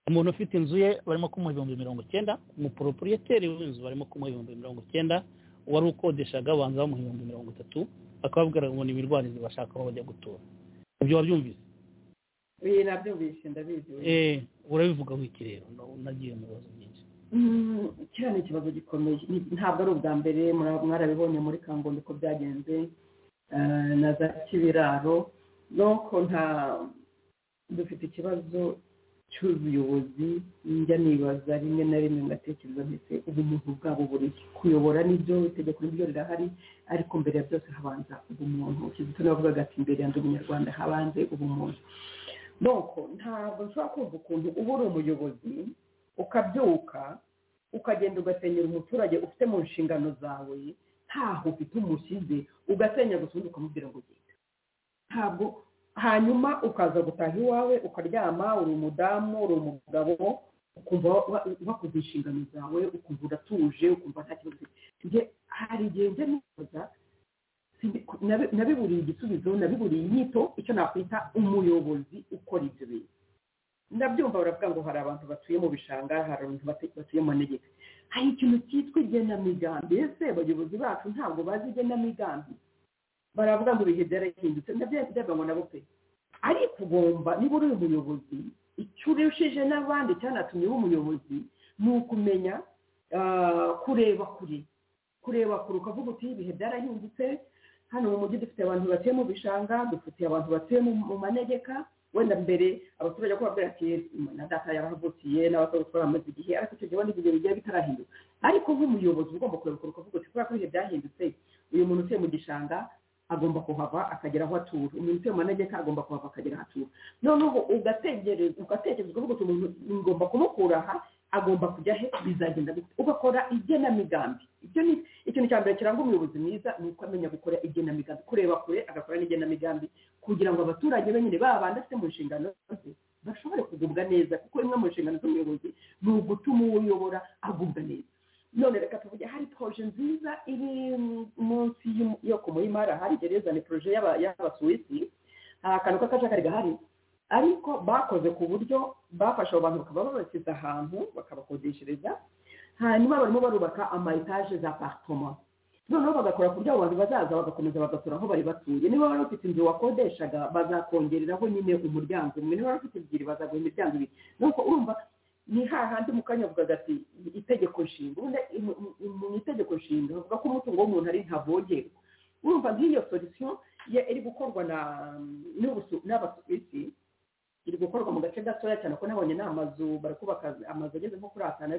umuntu ufite inzu ye barimo kumuha ibihumbi mirongo icyenda umuporopuriyeteri w'inzu barimo kumuha ibihumbi mirongo icyenda uwari ukodeshaga banza bamuha ibihumbi mirongo itatu bakababwira ngo ni imirwarizi bashaka aho bajya gutura ibyo wabyumvise ibi nabyumvise ndabizi urabivuga wiki rero unagiye mu bibazo byinshi kiriya ni ikibazo gikomeye ntabwo ari ubwa mbere mwarabibonye muri kangondo uko byagenze na za kibiraro nuko nta dufite ikibazo cy'ubuyobozi njya nibaza rimwe na rimwe ngatekereza ndetse ubumuntu bwabo bureke kuyobora nibyo itegeko nibyo rirahari ariko mbere ya byose habanza ubumuntu kizito navugaga ati mbere yanjye umunyarwanda habanze ubumuntu nuko ntabwo nshobora kumva ukuntu uba uri umuyobozi ukabyuka ukagenda ugasenyera umuturage ufite mu nshingano zawe ntaho ufite umusize ugasenya gusa ubundi ukamubwira ngo ugenda ntabwo hanyuma ukaza gutaha iwawe ukaryama uri umudamu uri umugabo ukumva wakoze inshingano zawe ukumva uratuje ukumva nta kibazo ufite hari igihe njya nifuza nabiburiye igisubizo nabiburiye inyito icyo nakwita umuyobozi ukora ibyo bintu ndabyumva baravuga ngo hari abantu batuye mu bishanga hari abantu batuye mu manegeka hari ikintu cyitwa igenamigambi ese abayobozi bacu ntabwo bazi igenamigambi baravuga ngo ibihe byarahindutse nabyo byaba ngo nabo pe ariko ugomba niba uri umuyobozi icyo urushije n'abandi cyanatumye uba umuyobozi ni ukumenya kureba kure kureba kure ukavuga uti ibihe byarahindutse hano mu mujyi dufite abantu batuye mu bishanga dufitiye abantu batuye mu manegeka wenda mbere abaturage ko babwira ati na data yarahavukiye n'abatwara amaze igihe ariko icyo gihe wenda ibihe bigiye bitarahinduka ariko nk'umuyobozi ugomba kureba kure ukavuga uti kubera ko ibihe byahindutse uyu muntu utuye mu gishanga agomba kuhava akagera aho atura umuntu utuye mu manegeka agomba kuhava akagera aho atura noneho ugatekereza ukavuga uti umuntu ngomba kumukura aha agomba kujya he bizagenda gute ugakora igenamigambi ikintu cya mbere kiranga umuyobozi mwiza ni uko amenya gukora igenamigambi kureba kure agakora n'igenamigambi kugira ngo abaturage be nyine babanda afite mu nshingano ze bashobore kugubwa neza kuko imwe mu nshingano z'umuyobozi ni ugutuma uwo uyobora agubwa neza none reka tuvuge hari poroje nziza iri munsi yo ku muhimara hari gereza ni poroje y'abasuwisi akantu k'akajagari gahari ariko bakoze ku buryo bafasha abo bantu bakaba babasize ahantu bakabakodeshereza hanyuma barimo barubaka ama etaje za aparitoma noneho bagakora ku buryo abo bantu bazaza bagakomeza bagasura aho bari batuye niba wari ufite inzu wakodeshaga bazakongereraho nyine umuryango umwe niba wari ufite ebyiri bazaguha imiryango ibiri nuko urumva ni hahandi mukanya avuga ati itegeko nshinga ubundi mu itegeko nshinga bavuga ko umutungo w'umuntu ari ntavogerwa urumva nk'iyo solisiyo iri gukorwa na n'abasuwisi iri gukorwa mu gace gatoya cyane ko nabonye n'amazu barakubaka amazu ageze nko kuri atanu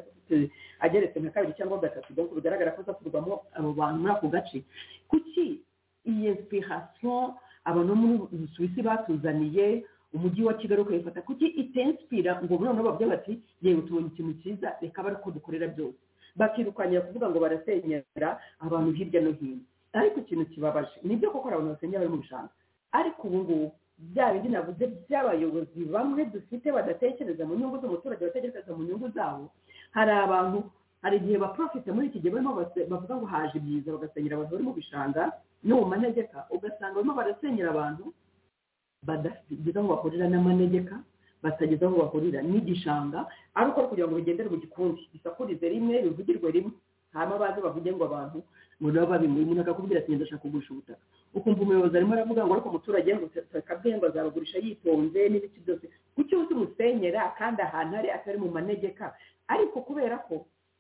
ageretse nka kabiri cyangwa gatatu donc bigaragara ko azakurwamo abo bantu muri ako gace kuki iyi insipirasiyo abantu bo muri suwisi batuzaniye umujyi wa kigali ukayifata kuki itensipira ngo noneho bavuge bati yewe tubonye ikintu cyiza reka bari uko dukorera byose bakirukanira kuvuga ngo barasenyera abantu hirya no hino ariko ikintu kibabaje ni ibyo koko abantu basenyera bari mu bishanga ariko ubu ngubu bya bindi navuze by'abayobozi bamwe dufite badatekereza mu nyungu z'umuturage batekereza mu nyungu zabo hari abantu hari igihe baprofite muri iki gihe barimo bavuga ngo haje ibyiza bagasenyera abantu bari mu bishanga no mu manegeka ugasanga barimo barasenyera abantu badageza aho bahurira n'amanegeka batageza aho bahurira n'igishanga ari uko kugira ngo bigendere mu gikundi bisakurize rimwe bivugirwe rimwe hanyuma baze bavuge ngo abantu ngo nabo babimuri umuntu akakubwira ati ngenda ashaka kugurisha ubutaka ukumva umuyobozi arimo aravuga ngo ariko umuturage ngo akabwiye ngo azabagurisha yitonze n'ibiti byose kuki wese umusenyera kandi ahantu ari atari mu manegeka ariko kubera ko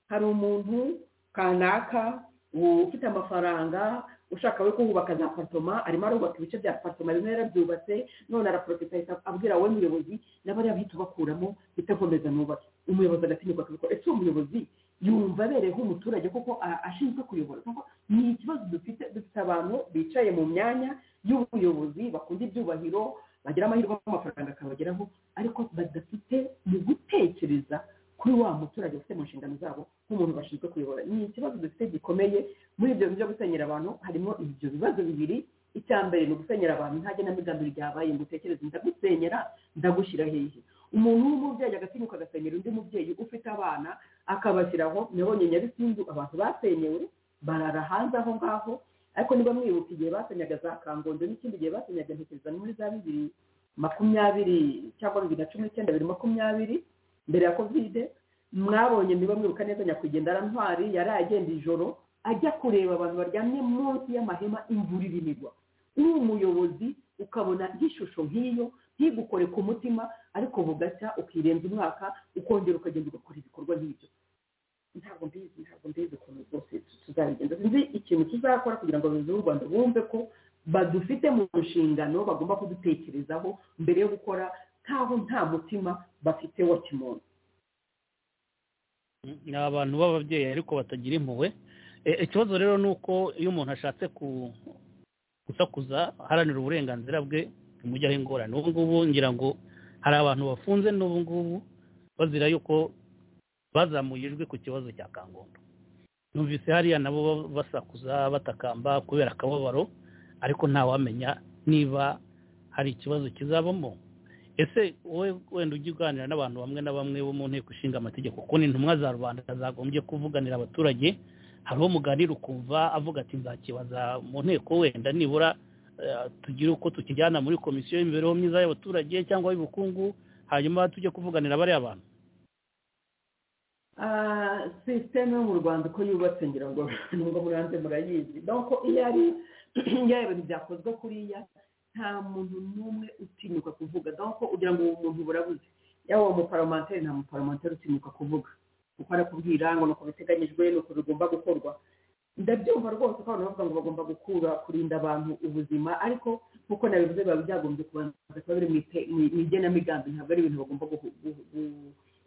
hari umuntu kanaka ufite amafaranga ushaka we kuhubaka za patoma arimo arubaka ibice bya patoma bimwe yarabyubatse none araporofita ahita abwira wowe muyobozi n'abariya bahita bakuramo bitakomeza nubake umuyobozi agatinyuka akabikora ese uwo muyobozi yumva abereyeho umuturage kuko ashinzwe kuyobora kuko ni ikibazo dufite dufite abantu bicaye mu myanya y'ubuyobozi bakunda ibyubahiro bagira amahirwe amafaranga akabageraho ariko badafite mu gutekereza kuri wa muturage ufite mu nshingano zabo nk'umuntu bashinzwe kuyobora ni ikibazo dufite gikomeye muri ibyo byo gusenyera abantu harimo ibyo bibazo bibiri icya mbere ni ugusenyera abantu nta genamigambi ryabaye ngo utekereze ndagusenyera ndagushyira hehe umuntu w'umubyeyi agatinyuka agasenyera undi mubyeyi ufite abana akabashyiraho nabonye nyabisindu abantu basenyewe barara hanze aho ngaho ariko niba mwibuka igihe basenyaga za kangondo n'ikindi gihe basenyaga ntekereza muri za bibiri makumyabiri cyangwa bibiri na cumi n'icyenda bibiri makumyabiri mbere ya kovide mwabonye niba mwibuka neza nyakwigendera ntwari yari agenda ijoro ajya kureba abantu baryamye munsi y'amahema imvura irinirwa uri umuyobozi ukabona nk'ishusho nk'iyo ntigukore ku mutima ariko bugacya ukirenza umwaka ukongera ukagenda ugakora ibikorwa nk'ibyo ntabwo mbizi ntabwo mbizi ukuntu rwose tuzabigenza sinzi ikintu tuzakora kugira ngo abayobozi b'u rwanda bumve ko badufite mu nshingano bagomba kudutekerezaho mbere yo gukora nk'aho nta mutima bafite wa kimuntu ni abantu b'ababyeyi ariko batagira impuhwe ikibazo rero ni uko iyo umuntu ashatse gusakuza aharanira uburenganzira bwe bimujyaho ingorane ubu ngubu ngira ngo hari abantu bafunze n'ubu ngubu bazira yuko bazamuye ijwi ku kibazo cya kangondo numvise hariya nabo basakuza batakamba kubera akababaro ariko ntawamenya niba hari ikibazo kizabamo ese wowe wenda ujya uganira n'abantu bamwe na bamwe bo mu nteko ishinga amategeko kuko ni intumwa za rubanda zagombye kuvuganira abaturage hari uwo muganira ukumva avuga ati nzakibaza mu nteko wenda nibura tugire uko tukijyana muri komisiyo y'imibereho myiza y'abaturage cyangwa y'ubukungu hanyuma tujye kuvuganira bariya bantu sisiteme yo mu rwanda uko yubatse ngira ngo nubwo muranze murayizi doko iyo ari iyo ibintu byakozwe kuriya nta muntu n'umwe utinyuka kuvuga doko ugira ngo uwo muntu burabuze yaba uwo muparomanteri nta muparomanteri utinyuka kuvuga kuko arakubwira ngo ni uko biteganyijwe ni uko bigomba gukorwa ndabyumva rwose ko abantu bavuga ngo bagomba gukura kurinda abantu ubuzima ariko nk'uko nabivuze biba byagombye kubanza kuba biri mu igenamigambi ntabwo ari ibintu bagomba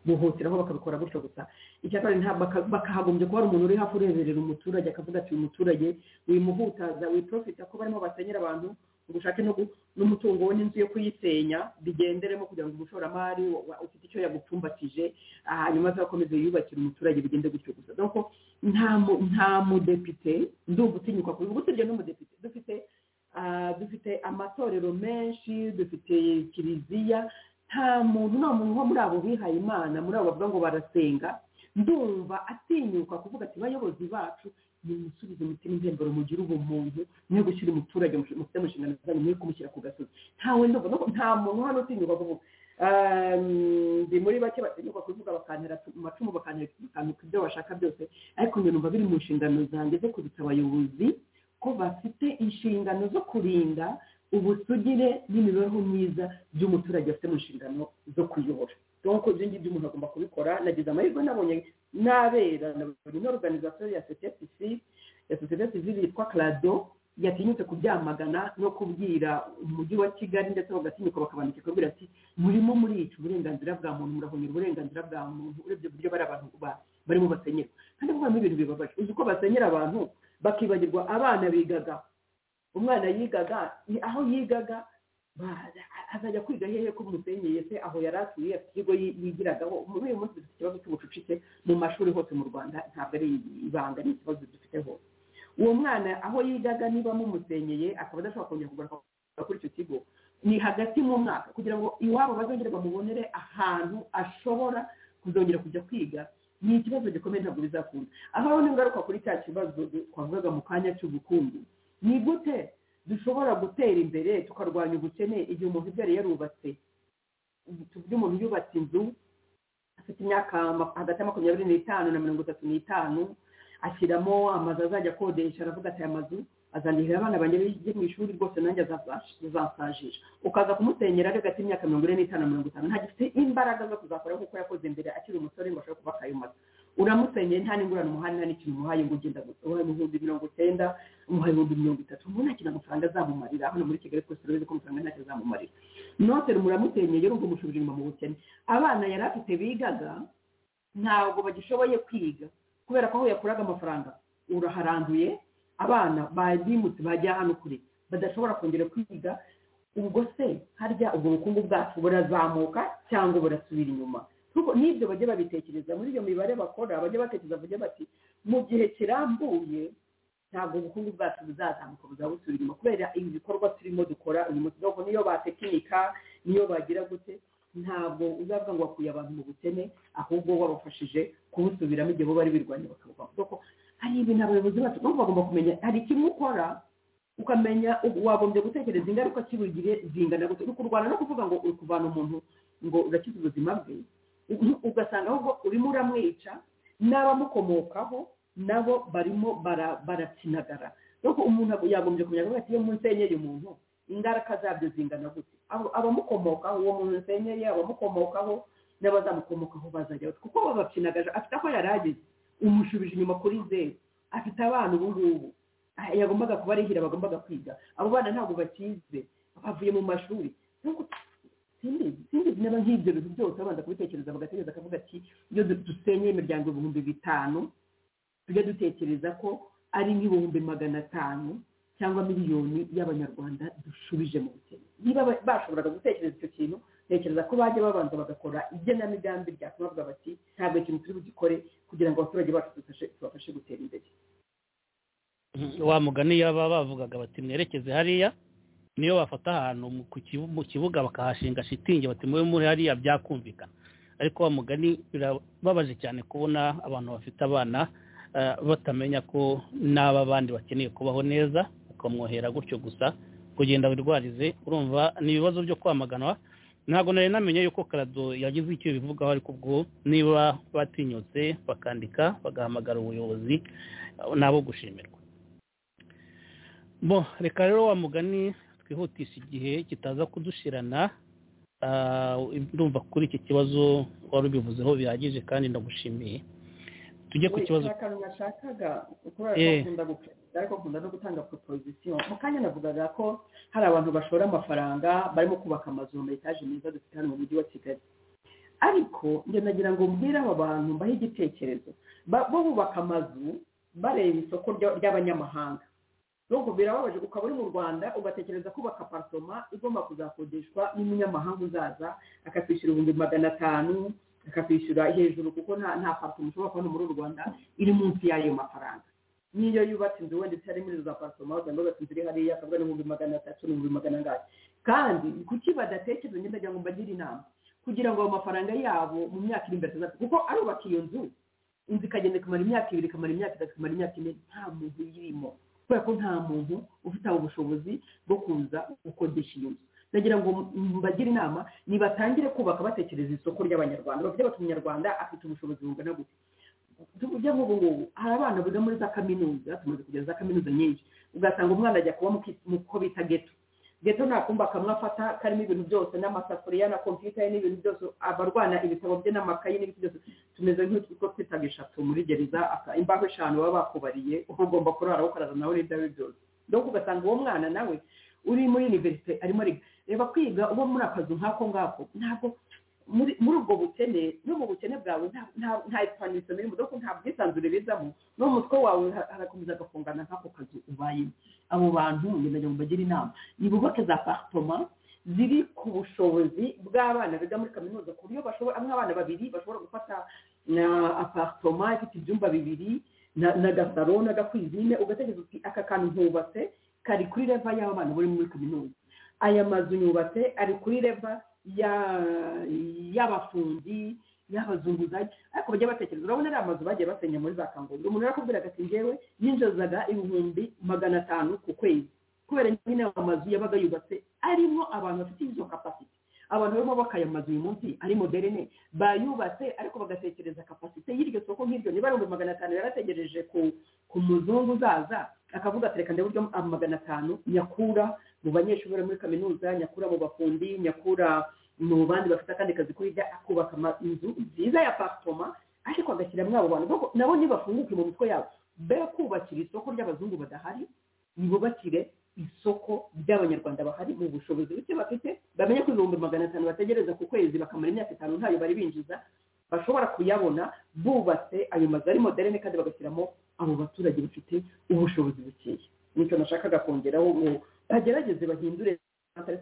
guhutiraho bakabikora gutyo gusa icya kabiri bakahagombye kuba hari umuntu uri hafi ureberera umuturage akavuga ati uyu muturage wimuhutaza wiprofita ko barimo basenyera abantu ubushake n'umutungo we n'inzu yo kuyisenya bigenderemo kugira ngo umushoramari ufite icyo yagupfumbatije hanyuma azakomeze yubakire umuturage bigende gutyo gusa doko nta mudepite ndumva utinyuka kubivuga usibye n'umudepite dufite dufite amatorero menshi dufite kiliziya nta muntu nta muntu wo muri abo bihaye imana muri abo bavuga ngo barasenga ndumva atinyuka kuvuga ati bayobozi bacu nimusubize umutima intembero mugire ubumuntu mwe gushyira umuturage mufite mu nshingano zanyu mwe kumushyira ku gasozi ntawe ndumva nta muntu hano utinyuka kuvuga ndi muri bake batinyuka kubivuga bakantera amacumu bakantuka ibyo bashaka byose ariko njye numva biri mu nshingano zanjye zo kubitsa abayobozi ko bafite inshingano zo kurinda ubusugire n'imibereho myiza by'umuturage afite mu nshingano zo kuyobora donc ibyo ngibyo umuntu agomba kubikora nagize amahirwe nabonye n'abera nabonye n'organisation ya sosiyete sivile ya sosiyete sivile yitwa clado yatinyutse kubyamagana no kubwira umujyi wa kigali ndetse bagatinyuka bakabandika kubwira ati murimo murica uburenganzira bwa muntu murahonyera uburenganzira bwa muntu urebye uburyo bari abantu barimo basenyera kandi kuvamo ibintu bibabaje uzi ko basenyera abantu bakibagirwa abana bigaga umwana yigaga aho yigaga azajya kwiga hehe ko umusenyeye se aho yari atuye afite ikigo yigiragaho muri uyu munsi dufite ikibazo cy'ubucucike mu mashuri hose mu rwanda ntabwo ari ibanga ni ikibazo dufite hose uwo mwana aho yigaga niba mumusenyeye akaba adashobora kongera kugaruka kuri icyo kigo ni hagati mu mwaka kugira ngo iwabo bazongere bamubonere ahantu ashobora kuzongera kujya kwiga ni ikibazo gikomeye ntabwo bizakunda aho n'ingaruka kuri cya kibazo twavugaga mu kanya cy'ubukungu ni gute dushobora gutera imbere tukarwanya ubukene igihe umuntu ibyari yarubatse tuvuge umuntu yubatse inzu afite imyaka hagati ya makumyabiri n'itanu na mirongo itatu n'itanu ashyiramo amazu azajya akodesha aravuga ati aya mazu azandihira abana banjye bijye mu ishuri rwose nanjye azasajisha ukaza kumusenyera ari hagati y'imyaka mirongo ine n'itanu na mirongo itanu ntagifite imbaraga zo kuzakora kuko yakoze imbere akiri umusore ngo ashobore kubaka ayo mazu uramusenyeye nta n'ingurane umuhaye nta n'ikintu umuhaye ngo ugenda gusa uhaye ibihumbi mirongo icyenda umuhaye ibihumbi mirongo itatu umuntu nta kintu amafaranga azamumarira hano muri kigali twese turabizi ko amafaranga ntacyo azamumarira notere muramusenyeye urumva umushubije inyuma mu bukene abana yari afite bigaga ntabwo bagishoboye kwiga kubera ko aho yakuraga amafaranga uraharanduye abana bimutse bajya hano kure badashobora kongera kwiga ubwo se harya ubwo bukungu bwacu burazamuka cyangwa burasubira inyuma n'ibyo bajya babitekereza muri iyo mibare bakora bajya batekereza bajya bati mu gihe kirambuye ntabwo ubukungu bwacu buzazamuka buzaba busubira inyuma kubera ibi bikorwa turimo dukora uyu munsi dore niyo batekinika niyo bagira gute ntabwo uzavuga ngo wakuye abantu mu bukene ahubwo wabafashije kubusubiramo igihe bo bari birwanya bakabuvaho kuko hari ibintu abayobozi bacu bagomba kumenya hari kimwe ukora ukamenya wagombye gutekereza ingaruka kibugire zingana gute uri kurwana no kuvuga ngo uri kuvana umuntu ngo urakize ubuzima bwe ugasanga ahubwo urimo uramwica n'abamukomokaho nabo barimo barakinagara nuko umuntu yagombye kumenya ko iyo musenyeye umuntu ingaruka zabyo zingana gute abamukomokaho uwo muntu musenyeye abamukomokaho n'abazamukomokaho bazajya kuko babakinagaje afite aho yari ageze umushubije inyuma kuri zeru afite abana ubu ngubu yagombaga kuba arihira bagombaga kwiga abo bana ntabwo bakize bavuye mu mashuri sinzi niba nk'ibyo bintu byose abanza kubitekereza bagatekereza akavuga ati iyo dusenyeye imiryango ibihumbi bitanu tujya dutekereza ko ari nk'ibihumbi magana atanu cyangwa miliyoni y'abanyarwanda dushubije mu bukene niba bashoboraga gutekereza icyo kintu tekereza ko bajya babanza bagakora igenamigambi ryatuma bavuga bati ntabwo ikintu turi bugikore kugira ngo abaturage bacu tubafashe gutera imbere wa mugani yaba bavugaga bati mwerekeze hariya niyo bafata ahantu mu kibuga bakahashinga shitingi bati mube muri hariya byakumvikana ariko wa mugani birababaje cyane kubona abantu bafite abana batamenya ko n'aba bandi bakeneye kubaho neza bakamwohera gutyo gusa kugenda wirwarize urumva ni ibibazo byo kwamaganwa ntabwo nari namenye yuko karado yagize icyo bivugaho ariko ubwo niba batinyutse bakandika bagahamagara ubuyobozi nabo gushimirwa bo reka rero wa mugani twihutisha igihe kitaza kudushirana ndumva kuri iki kibazo wari ubivuzeho bihagije kandi ndagushimiye tujye ku kibazo nashakaga kubera ko akunda ariko akunda no gutanga proposition mu kanya navugaga ko hari abantu bashora amafaranga barimo kubaka amazu mu etaje meza dufite hano mu mujyi wa kigali ariko njye nagira ngo mbwire aba bantu mbahe igitekerezo bo bubaka amazu bareba isoko ry'abanyamahanga nuko birababaje ukaba uri mu rwanda ugatekereza kubaka aparitoma igomba kuzakodeshwa n'umunyamahanga uzaza akakwishyura ibihumbi magana atanu akakwishyura hejuru kuko nta aparitoma ushobora kubona muri uru rwanda iri munsi y'ayo mafaranga niyo yubatse inzu wenda itari muri za aparitoma usanga yubatse inzu iri hariya akavuga n'ibihumbi magana atatu n'ibihumbi magana angahe kandi kuki badatekereza ngenda kugira ngo mbagire inama kugira ngo ayo mafaranga yabo mu myaka iri imbere tuzafite kuko arubaka iyo nzu inzu ikagenda ikamara imyaka ibiri ikamara imyaka itatu ikamara imyaka ine nta muntu uyirimo kubera ko nta muntu ufite ubushobozi bwo kuza gukodesha iyo nzu ndagira ngo mbagire inama nibatangire kubaka batekereza isoko ry'abanyarwanda bavuge bati umunyarwanda afite ubushobozi bungana gute tujya nk'ubu ngubu hari abana biga muri za kaminuza tumaze kugira za kaminuza nyinshi ugasanga umwana ajya kuba mu ko bita geto geto nta kumba kamwe afata karimo ibintu byose n'amasafuriya na kompiyuta ye n'ibintu byose abarwana ibitabo bye n'amakayi n'ibintu byose tumeze nk'utwo twita eshatu muri gereza imbaho eshanu baba bakubariye uba ugomba kurara ukarara nawe n'ibyawe byose dore ugasanga uwo mwana nawe uri muri univerisite arimo ariga reba kwiga uba muri akazu nk'ako ngako ntabwo muri ubwo bukene n'ubwo bukene bwawe nta ipanisho birimo dore ko nta bwisanzure bizamo n'umutwe wawe harakomeza agafungana nk'ako kazu ubayemo abo bantu ngendanwa mubagire inama nibubake za paritoma ziri ku bushobozi bw'abana biga muri kaminuza ku buryo bashobora amwe abana babiri bashobora gufata aparitoma ifite ibyumba bibiri na gasaro n'agakwizine ugatekereza uti aka kantu nkubatse kari kuri leva y'abana bari muri kaminuza aya mazu yubatse ari kuri leva y'abafundi y'abazunguzayi ariko bajya batekereza urabona ari amazu bagiye basenya muri za kangombwa umuntu arakubwiraga ati ngewe yinjizaga ibihumbi magana atanu ku kwezi kubera nyine aya mazu yabaga yubatse arimo abantu bafite izo kapasite abantu barimo bakaya amazu uyu munsi ari moderne bayubatse ariko bagatekereza kapasite y'iryo soko nk'iryo niba ari ibihumbi magana atanu yarategereje ku muzungu uzaza akavuga ati reka ndabona magana atanu nyakura mu banyeshuri bari muri kaminuza nyakura mu bafundi nyakura mu bandi bafite akandi kazi kuri akubaka inzu nziza ya paritoma ariko agashyiramo abo bantu nabo ntibafunguke mu mitwe yabo be kubakira isoko ry'abazungu badahari nibubakire isoko ry'abanyarwanda bahari mu bushobozi buke bafite bamenye ko ibihumbi magana atanu bategereza ku kwezi bakamara imyaka itanu ntayo bari binjiza bashobora kuyabona bubatse ayo mazu ari moderne kandi bagashyiramo abo baturage bafite ubushobozi bukeya nicyo nashakaga kongeraho bagerageze bahindure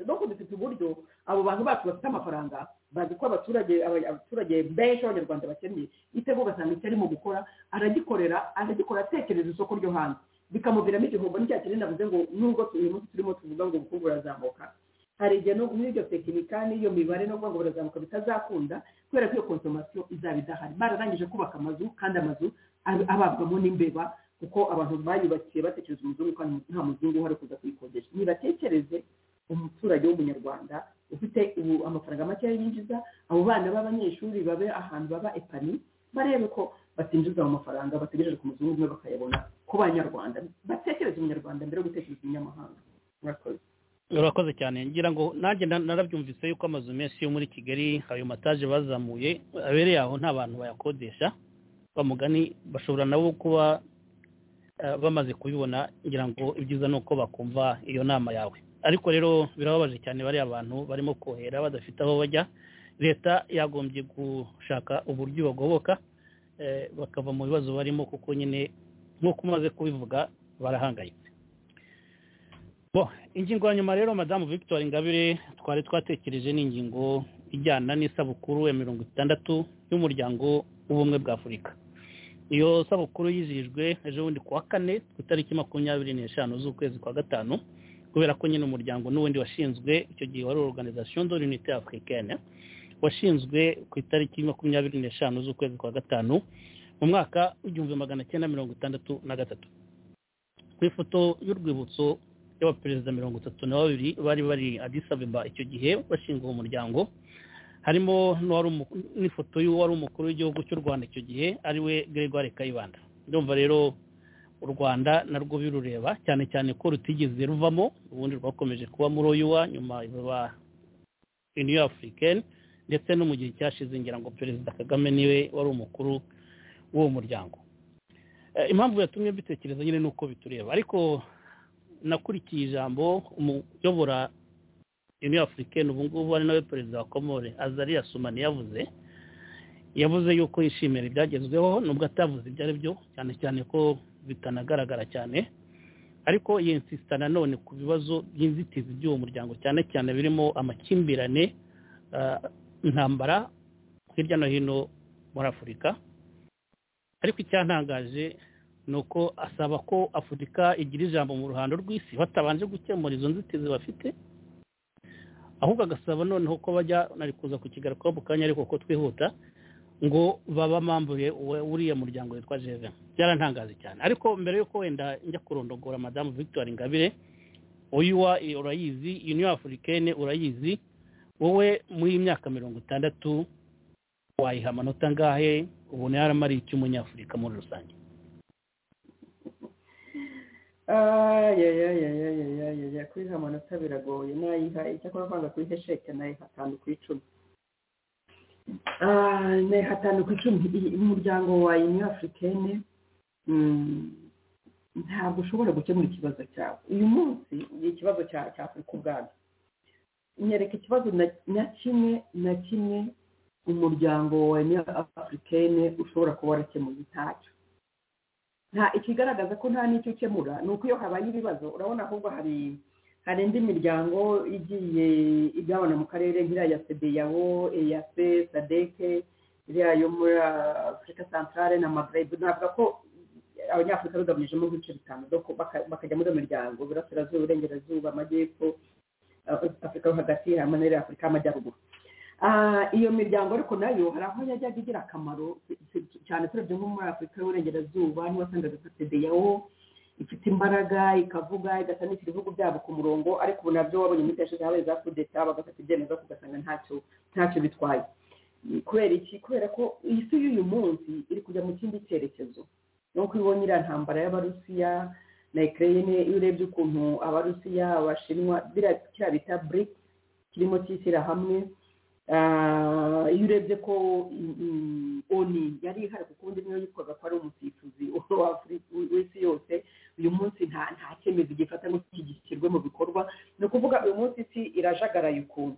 no dufite uburyo abo bantu bacu bafite amafaranga bazi ko abaturage abaturage benshi abanyarwanda bakennye itego ugasanga icyo arimo gukora aragikorera aragikora atekereza isoko ryo hanze bikamuviramo igihombo n'icya kinini navuze ngo nubwo uyu munsi turimo tuvuga ngo ubukungu burazamuka hari igihe no muri iryo tekinika n'iyo mibare no kuvuga ngo burazamuka bitazakunda kubera ko iyo konsomasiyo izaba idahari bararangije kubaka amazu kandi amazu ababwamo n'imbeba kuko abantu bayubakiye batekereza umuzungu kandi nta muzungu uhari kuza kuyikodesha nibatekereze umuturage w'umunyarwanda ufite ubu amafaranga makeya yinjiza abo bana b'abanyeshuri babe ahantu baba epani barebe ko batinjiza ayo mafaranga bategereje ku muzungu umwe bakayabona ku banyarwanda batekereza umunyarwanda mbere yo gutekereza umunyamahanga murakoze urakoze cyane ngira ngo nanjye narabyumvise yuko amazu menshi yo muri kigali ayo mataje bazamuye abereye aho nta bantu bayakodesha bamugani bashobora nabo kuba bamaze kubibona ngira ngo ibyiza ni uko bakumva iyo nama yawe ariko rero birababaje cyane bariya abantu barimo kohera badafite aho bajya leta yagombye gushaka uburyo bagoboka bakava mu bibazo barimo kuko nyine nk'uko umaze kubivuga barahangayitse ingingo ya nyuma rero madamu victoire ingabire twari twatekereje ni ingingo ijyana n'isabukuru ya mirongo itandatu y'umuryango w'ubumwe bwa afurika iyo sabukuru yizihijwe ejo bundi kuwa kane ku itariki makumyabiri n'eshanu z'ukwezi kwa gatanu kubera ko nyine umuryango n'ubundi washinzwe icyo gihe wari organization de l'unité africaine washinzwe ku itariki makumyabiri n'eshanu z'ukwezi kwa gatanu mu mwaka w'igihumbi magana cyenda mirongo itandatu na gatatu ku ifoto y'urwibutso y'abaperezida mirongo itatu na babiri bari bari adisabeba icyo gihe bashinga uwo muryango harimo n'ifoto y'uwari umukuru w'igihugu cy'u rwanda icyo gihe ari we gregoire kayibanda ndumva rero u rwanda narwo birureba cyane cyane ko rutigeze ruvamo ubundi rwakomeje kuba muri oyuwa nyuma ruba uniyo afurikani ndetse no mu gihe cyashize ngira ngo perezida kagame niwe wari umukuru w'uwo muryango impamvu yatumye mbitekereza nyine ni uko bitureba ariko nakurikiye ijambo umuyobora uniyo afurikani ubu ngubu ari nawe perezida wa komore azariya sumani yavuze yavuze yuko yishimira ibyagezweho nubwo atavuze ibyo ari byo cyane cyane ko bitanagaragara cyane ariko yensisita nanone ku bibazo by'inzitizi by'uwo muryango cyane cyane birimo amakimbirane intambara hirya no hino muri afurika ariko icyantangaje ni uko asaba ko afurika igira ijambo mu ruhando rw'isi batabanje gukemura izo nzitizi bafite ahubwo agasaba noneho ko bajya nari kuza ku kigarukaho mu kanya ariko ko twihuta ngo babamambuye uriya muryango witwa jeve byarantangaje cyane ariko mbere y'uko wenda njya kurondogora madamu victoire ingabire uyuwa urayizi uniyo afurikene urayizi wowe muri iyi myaka mirongo itandatu wayiha amanota angahe ubona yaramariye umunyafurika muri rusange ayayayayayayaya kuyiha amanota biragoye nayiha icyakora kwanga kuyiha sheke nayiha atanu ku icumi Ah, nayiha atanu ku icumi I- umuryango wa union africaine mm, ntabwo ushobora gukemura ikibazo cyawe uyu munsi ni ikibazo cya cya afurika ubwabyo nyereka ikibazo na- na kimwe na kimwe umuryango wa union africaine ushobora kuba warakemuye ntacyo nta ikigaragaza ko nta n'icyo ukemura ni uko iyo habaye ibibazo urabona ahubwo hari hari indi miryango igiye igabana mu karere nk'iriya ya sedeyawo iya se sadeke iriya yo muri afurika santarare na magreb navuga ko abanyafurika bagabanyijemo nk'ibice bitanu doko baka- bakajya muri iyo miryango iburasirazuba iburengerazuba amajyepfo Af- afurika yo hagati hamwe n'iriya afurika y'amajyaruguru Ah, iyo miryango ariko nayo hari aho yajyaga igira akamaro si- si- cyane turebye nko muri afurika y'uburengerazuba niho wasangaga nka sedeyawo ifite imbaraga ikavuga igasa n'ifite ibihugu byabo ku murongo ariko ubu nabyo wabonye muri yashize habaye za kudeta bagafata ibyemezo ariko ugasanga ntacyo ntacyo bitwaye kubera iki kubera ko isi y'uyu munsi iri kujya mu kindi cyerekezo nuko ibonye iriya ntambara y'abarusiya na ekireyine iyo urebye ukuntu abarusiya abashinwa biriya- kiriya bita bric kirimo cyishyira hamwe Ah, iyo urebye ko mm, mm, oni yari ihari kuko ubundi niyo yitwaga ko ari umusifuzi wa Afri- w'isi yose uyu munsi nta nta cyemezo gifata ngo kigishyirwe mu bikorwa ni ukuvuga uyu munsi isi irajagaraye ukuntu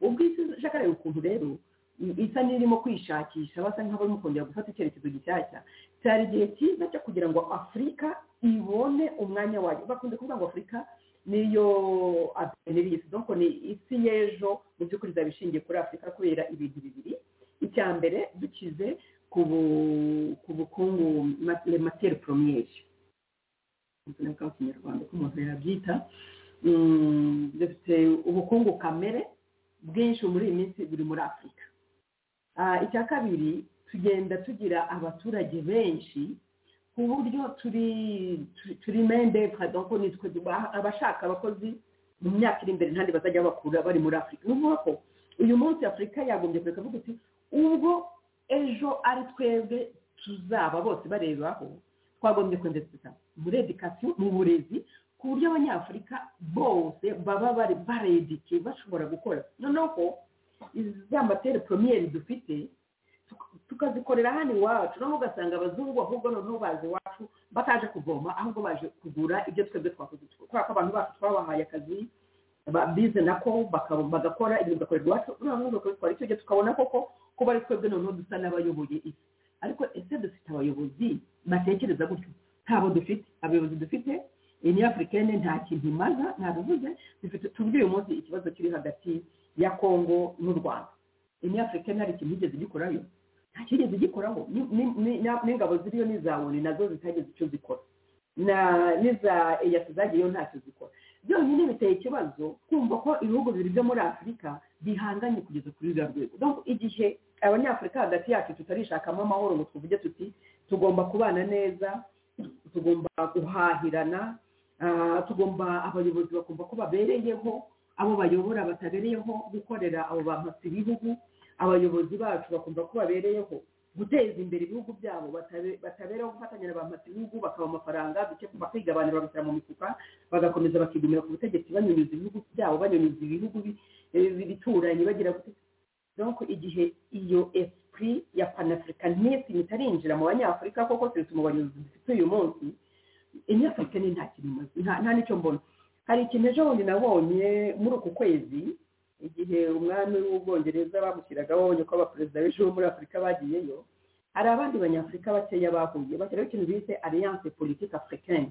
ubwo isi ijagaraye ukuntu rero i- isa n'irimo kwishakisha basa nk'abarimo kongera gufata icyerekezo gishyashya cyari igihe cyiza cyo kugira ngo afurika ibone umwanya wayo bakunze kuvuga ngo afurika niyo avenir y'isi donc ni isi y'ejo mu by'ukuri izaba ishingiye kuri afurika kubera ibintu bibiri icya mbere dukize ku bu- ku bukungu materi poromiyeri mu kinyarwanda ko umuntu yabyita Mm, dufite ubukungu kamere bwinshi muri iyi minsi buri muri afurika Ah, icya kabiri tugenda tugira abaturage benshi ku buryo turi turi- turi mendevre donc ni twe duba- abashaka abakozi mu myaka iri imbere ntandi bazajya bakura bari muri afurika ni ukuvuga ko uyu munsi afurika yagombye kureka avuga uti ubwo ejo ari twebwe tuzaba bose barebaho twagombye kwendesita muri edikasiyo mu burezi ku buryo abanyafurika bose baba bari baredike bashobora gukora noneho ko za materi poromiyeri dufite tuka- tukazikorera hano iwacu noneho ugasanga abazungu ahubwo noneho baza iwacu bataje kuvoma ahubwo baje kugura ibyo twebwe twakoze kubera ko abantu bacu twabahaye akazi ba- bize nako baka- bagakora ibintu bigakorerwa iwacu noneho bakabitwara icyo gihe tukabona koko ko bari twebwe noneho dusa n'abayoboye isi ariko ese dufite abayobozi batekereza gutyo ntabo dufite abayobozi dufite iyi ni afurikene nta kintu imaza ntabivuze dufite tubwiye umunsi ikibazo kiri hagati ya kongo n'u rwanda iyi ni afurikene hari ikintu igeze igikorayo nta kigeze igikoraho Ni- ni- ni- na- n'ingabo ziriyo n'izabone nazo zitageze icyo zikora na n'iza eyasi zagiyeyo ntacyo zikora byonyine biteye ikibazo kumva ko ibihugu bibiri byo muri afurika bihanganye kugeza kuri ruriya rwego Donc, igihe abanyafurika hagati yacu tutarishakamo amahoro ngo tuvuge tuti tugomba kubana neza tugomba guhahirana ah, tugomba abayobozi bakumva ko babereyeho abo bayobora batabereyeho gukorera abo bamasa ibihugu abayobozi bacu bakumva ko babereyeho guteza imbere ibihugu byabo batabe- batabereho gufatanya na bamasa ibihugu bakaba amafaranga duke bakigabanira bagashyira mu mifuka bagakomeza bakigumira ku butegetsi banyunyuza ibihugu byabo banyunyuza ibihugu bi- eh, bituranye bagira gute donc igihe iyo esprit ya panafricanisme itarinjira mu banyafurika koko keretse mu bayobozi dufite uyu munsi inyafurika ni nta kintu imaze nta- nta n'icyo mbona hari ikintu ejo bundi nabonye muri uku kwezi igihe umwami w'ubwongereza bamushyiragaho babonye ko abaperezida benshi bo muri afurika bagiyeyo hari abandi banyafurika bakeya bahuye bashyiraho ikintu bise alliance politique africaine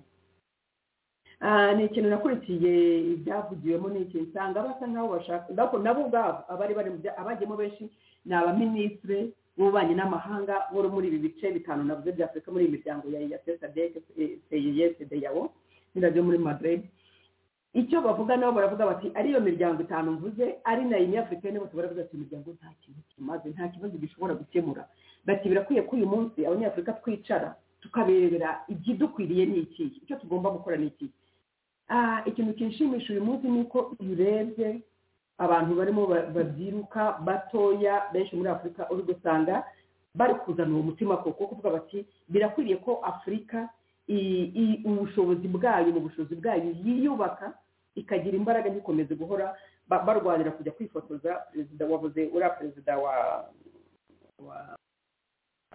Ah, ni ikintu nakurikiye ibyavugiwemo n'iki nsanga basa nk'aho bashaka ariko nabo ubwabo abari bari mu bya- abajyemo benshi ni abaminisitire b'ububanyi n'amahanga bo muri ibi bice bitanu navuze bya afurika muri iyi miryango ya ya sadeke seyeyesedeyawo n'ibyo muri madrid icyo bavuga nabo baravuga bati ariyo miryango itanu mvuze ari na yini afurika nibo baravuga ati imiryango nta kintu kimaze nta kibazo gishobora gukemura bati birakwiye ko uyu munsi abanyafurika twicara tukaberebera ikidukwiriye ni iki icyo tugomba gukora ni iki Ah, ikintu kinshimisha uyu munsi ni uko iyo urebye abantu barimo ba- babyiruka batoya benshi muri afurika uri gusanga bari kuzana uwo mutima koko kuvuga bati birakwiriye ko afurika i- i- ubushobozi bwayo mu bushobozi bwayo yiyubaka ikagira imbaraga ntikomeze guhora ba- barwanira kujya kwifotoza perezida wabuze uriya perezida wa wa-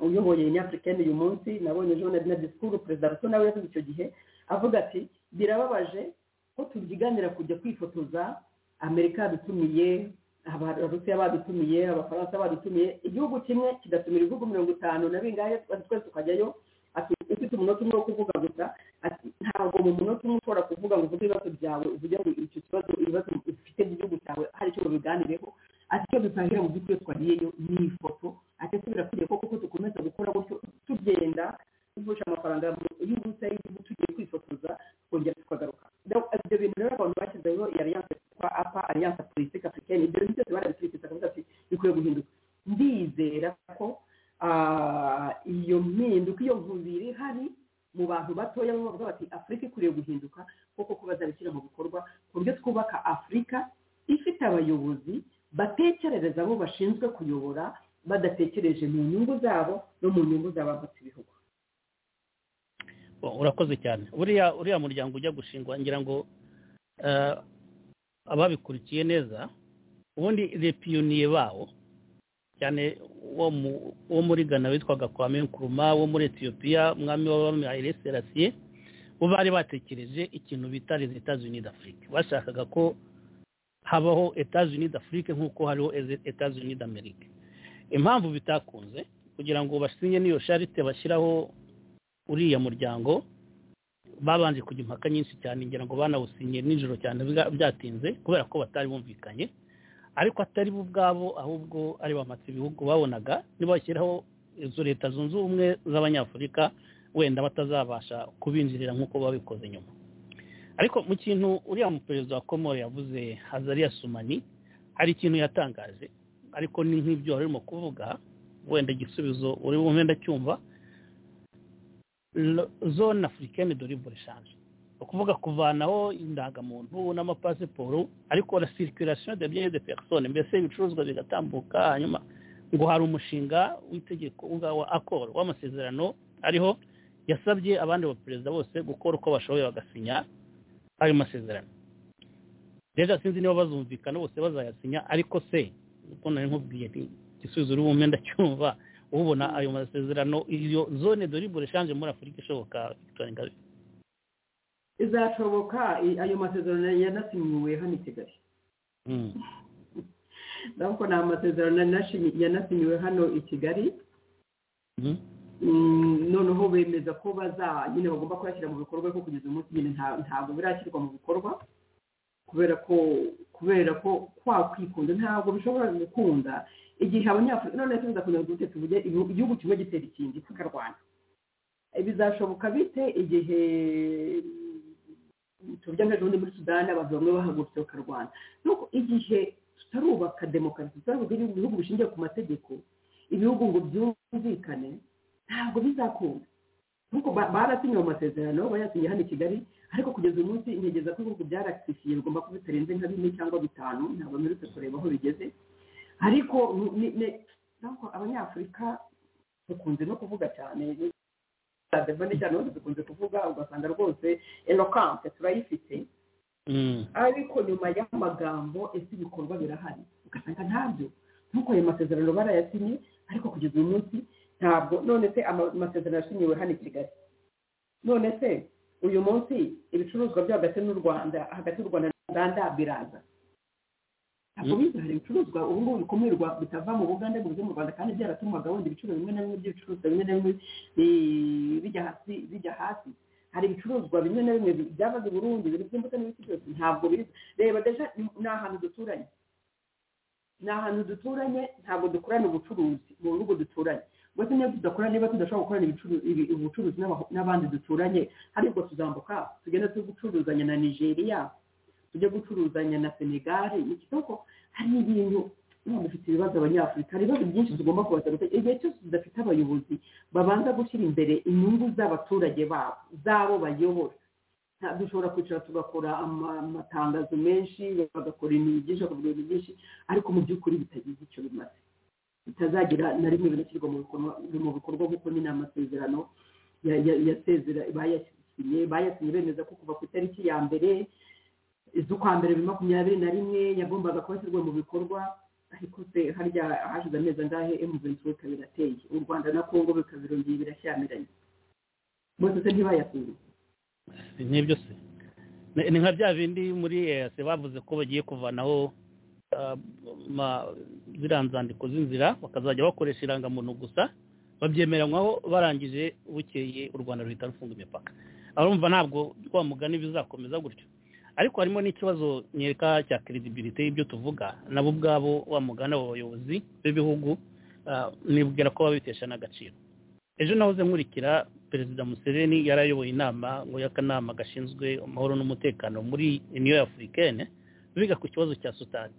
uyoboye nyafurikani uyu munsi nabonye ejo na disikuru perezida ruto nawe yavuze icyo gihe avuga ati birababaje ko tubyiganira kujya kwifotoza amerika yadutumiye abarusiya badutumiye abafaransa badutumiye igihugu kimwe kigatumira ibihugu mirongo itanu na bingahe twese twese tukajyayo ati ufite umunota umwe wo kuvuga gusa ati ntabwo mu munota umwe ushobora kuvuga ngo uvuge ibibazo byawe uvuge ngo icyo kibazo ibibazo ufite by'igihugu cyawe hari icyo babiganireho ati icyo dutangira mu by'ukuri twagiyeyo ni ifoto ati ese birakwiriye ko kuko dukomeza gukora gutyo tugenda tuvusha amafaranga y'ubusa y'igihugu tugiye kwifotoza twongera tukagaruka Donc, ibyo bintu rero abantu bashyizeho iyi alliance kwa apa alliance politique africaine ibyo bintu byose barabikurikiza bakavuga ati bikwiye guhinduka ndizera ko ah, iyo mpinduka iyo nkubiri ihari mu bantu batoya bo bavuga bati afurika ikwiriye guhinduka kuko ko bazabishyira mu bikorwa ku buryo twubaka afurika ifite abayobozi batekerereza abo bashinzwe kuyobora badatekereje mu nyungu zabo no mu nyungu z'abavutse ibihugu Bon, urakoze cyane uriya uriya muryango ujya gushingwa ngira ngo eh, ababikurikiye neza ubundi repiyoniye bawo cyane wo mu- wo muri gana witwaga kwame nkuruma wo muri etiyopiya umwami w'abami hayire serasiye bo bari batekereje ikintu bita les etats unis d'afrique bashakaga ko habaho etats unis d'afrique nk'uko hariho Eze- etats unis d'amerique impamvu bitakunze kugira ngo basinye n'iyo sharite bashyiraho uriya muryango babanje kujya impaka nyinshi cyane ngira ngo banawusinye nijoro cyane bwa- byatinze kubera ko batari bumvikanye ariko atari bo ubwabo ahubwo ari bamatse ibihugu babonaga nibashyiraho izo leta zunze ubumwe z'abanyafurika wenda batazabasha kubinjirira nk'uko babikoze nyuma ariko mu kintu uriya muperezida wa komoro yavuze hazariya sumani hari ikintu yatangaje ariko ni nk'ibyo wari urimo kuvuga wenda igisubizo uri bumve ndacyumva Lo- zone africaine de libre échange ni ukuvuga kuvanaho indangamuntu n'amapasiporo ariko la circulation de biens et de personnes mbese ibicuruzwa bigatambuka hanyuma ngo hari umushinga w'itegeko wa- wa accord w'amasezerano ariho yasabye abandi baperezida bose gukora uko bashoboye bagasinya ayo masezerano rero sinzi niba bazumvikana bose bazayasinya ariko se uko nari nkubwiye nti igisubizo uri bumve ndacyumva ubona ayo masezerano iyo zone de libre échange muri afurika ishoboka Victoire Ingabire izashoboka i- ayo masezerano yanasinyiwe hano i kigali Mm. ntabwo ni amasezerano yanashimi- yanasinyiwe hano i kigali Mhm. Mm, noneho bemeza ko baza nyine bagomba kuyashyira mu bikorwa ko kugeza uyu munsi nyine nta- ntabwo birashyirwa mu bikorwa kubera ko kubera ko kwa kwikunda ntabwo bishobora gukunda igihe abanyafurika none tuza kugira ngo tuvuge igihugu igihugu kimwe gitera ikindi tukarwana Eh, bizashoboka bite igihe mm, tuvuge nk'ejo bundi muri sudani abantu bamwe bahagurutse bakarwana nuko igihe tutarubaka demokarasi tutarubaka ibihugu bishingiye ku mategeko ibihugu ngo byumvikane ntabwo bizakunda nk'uko ba- barasinye ayo masezerano bayasinye hano i kigali ariko kugeza uyu munsi ntegereza ko ibihugu byaratifiye bigomba kuba bitarenze nka bine cyangwa bitanu ntabwo mperutse kureba aho bigeze ariko ni- ni- ni- ntabwo abanyafurika dukunze no kuvuga cyane devane cyane hose dukunze kuvuga ugasanga rwose eloquence turayifite Mm. ariko nyuma y'amagambo ese ibikorwa birahari ugasanga ntabyo nk'uko ayo masezerano barayasinye ariko kugeza uyu munsi ntabwo none se ama- amasezerano yashinyiwe hano i kigali none se uyu munsi ibicuruzwa byo hagati n'u rwanda hagati y'u rwanda na uganda biraza ntabwo Mm. biza hari ibicuruzwa ubu ngubu bikumirwa bitava mu buganda ngo bize mu rwanda kandi byaratumaga wenda ibiciro bimwe na bimwe by'ibicuruzwa bimwe na bimwe eh, bijya hasi bijya hasi hari ibicuruzwa bimwe na bimwe byavaga i burundi ibintu by'imbuto n'ibiti byose ntabwo biza reba deja ni- ni ahantu duturanye ni ahantu duturanye ntabwo dukorana ubucuruzi mu bihugu duturanye ngo se niba tudakorana niba tudashobora gukorana ibicuruzi- ibi- ubucuruzi n'aba- n'abandi duturanye hari ubwo tuzambuka tugenda tujye gucuruzanya na nigeria tujye gucuruzanya na senegal ikitoko hari ibintu ntabwo dufite ibibazo abanyafurika hari ibibazo byinshi tugomba kubaza gutekereza igihe cyose tudafite abayobozi babanza gushyira imbere inyungu z'abaturage babo z'abo bayobora nta- dushobora kwicara tugakora ama- amatangazo menshi bagakora ibintu byinshi bakavugana ibintu byinshi ariko mu by'ukuri bitagize icyo bimaze bitazagira na rimwe binashyirwa mu bikorwa mu bikorwa nk'uko nyine amasezerano ya- ya- yasezera bayasinyye bayasinye bemeza ko kuva ku itariki ya mbere z'ukwa mbere bibiri na makumyabiri na rimwe yagombaga kuba ashyirwa mu bikorwa ariko se harya hashize amezi angahe emuventura ikaba irateye u rwanda na kongo bikaba birongeye birashyamiranye bose se ntibayasinye n'ibyo se Ni- ni nka bya bindi muri EAC bavuze ko bagiye kuvanaho ah, ma- ziriya nzandiko z'inzira bakazajya bakoresha irangamuntu gusa babyemeranywaho barangije bukeye u rwanda ruhita rufunga imipaka urumva ntabwo wa mugani bizakomeza gutyo ariko harimo n'ikibazo nyereka cya credibility y'ibyo tuvuga nabo ubwabo wa mugani abo bayobozi b'ibihugu ah, nibwira ko babiteshana agaciro ejo nahoze nkurikira perezida museveni yari ayoboye inama ngo y'akanama gashinzwe amahoro n'umutekano muri uniyo afurikene biga ku kibazo cya sudani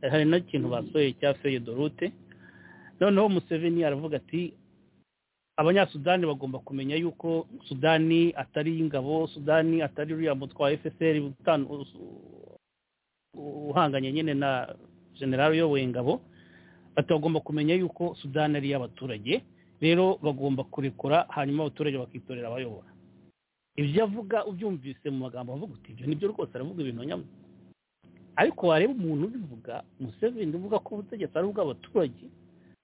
Eh, hari n'ikintu basohoye cya feye dorute noneho museveni aravuga ati abanyasudani bagomba kumenya yuko sudani atari iy'ingabo sudani atari uriya mutwe wa fpr utan- us- uhanganye nyine na generali uyoboye ingabo ati bagomba kumenya yuko sudani ari iy'abaturage rero bagomba kurekura hanyuma abaturage bakitorera abayobora ibyo avuga ubyumvise mu magambo avuga uti ibyo nibyo rwose aravuga ibintu nyamwe ariko wareba umuntu ubivuga museveni uvuga ko ubutegetsi ari ubw'abaturage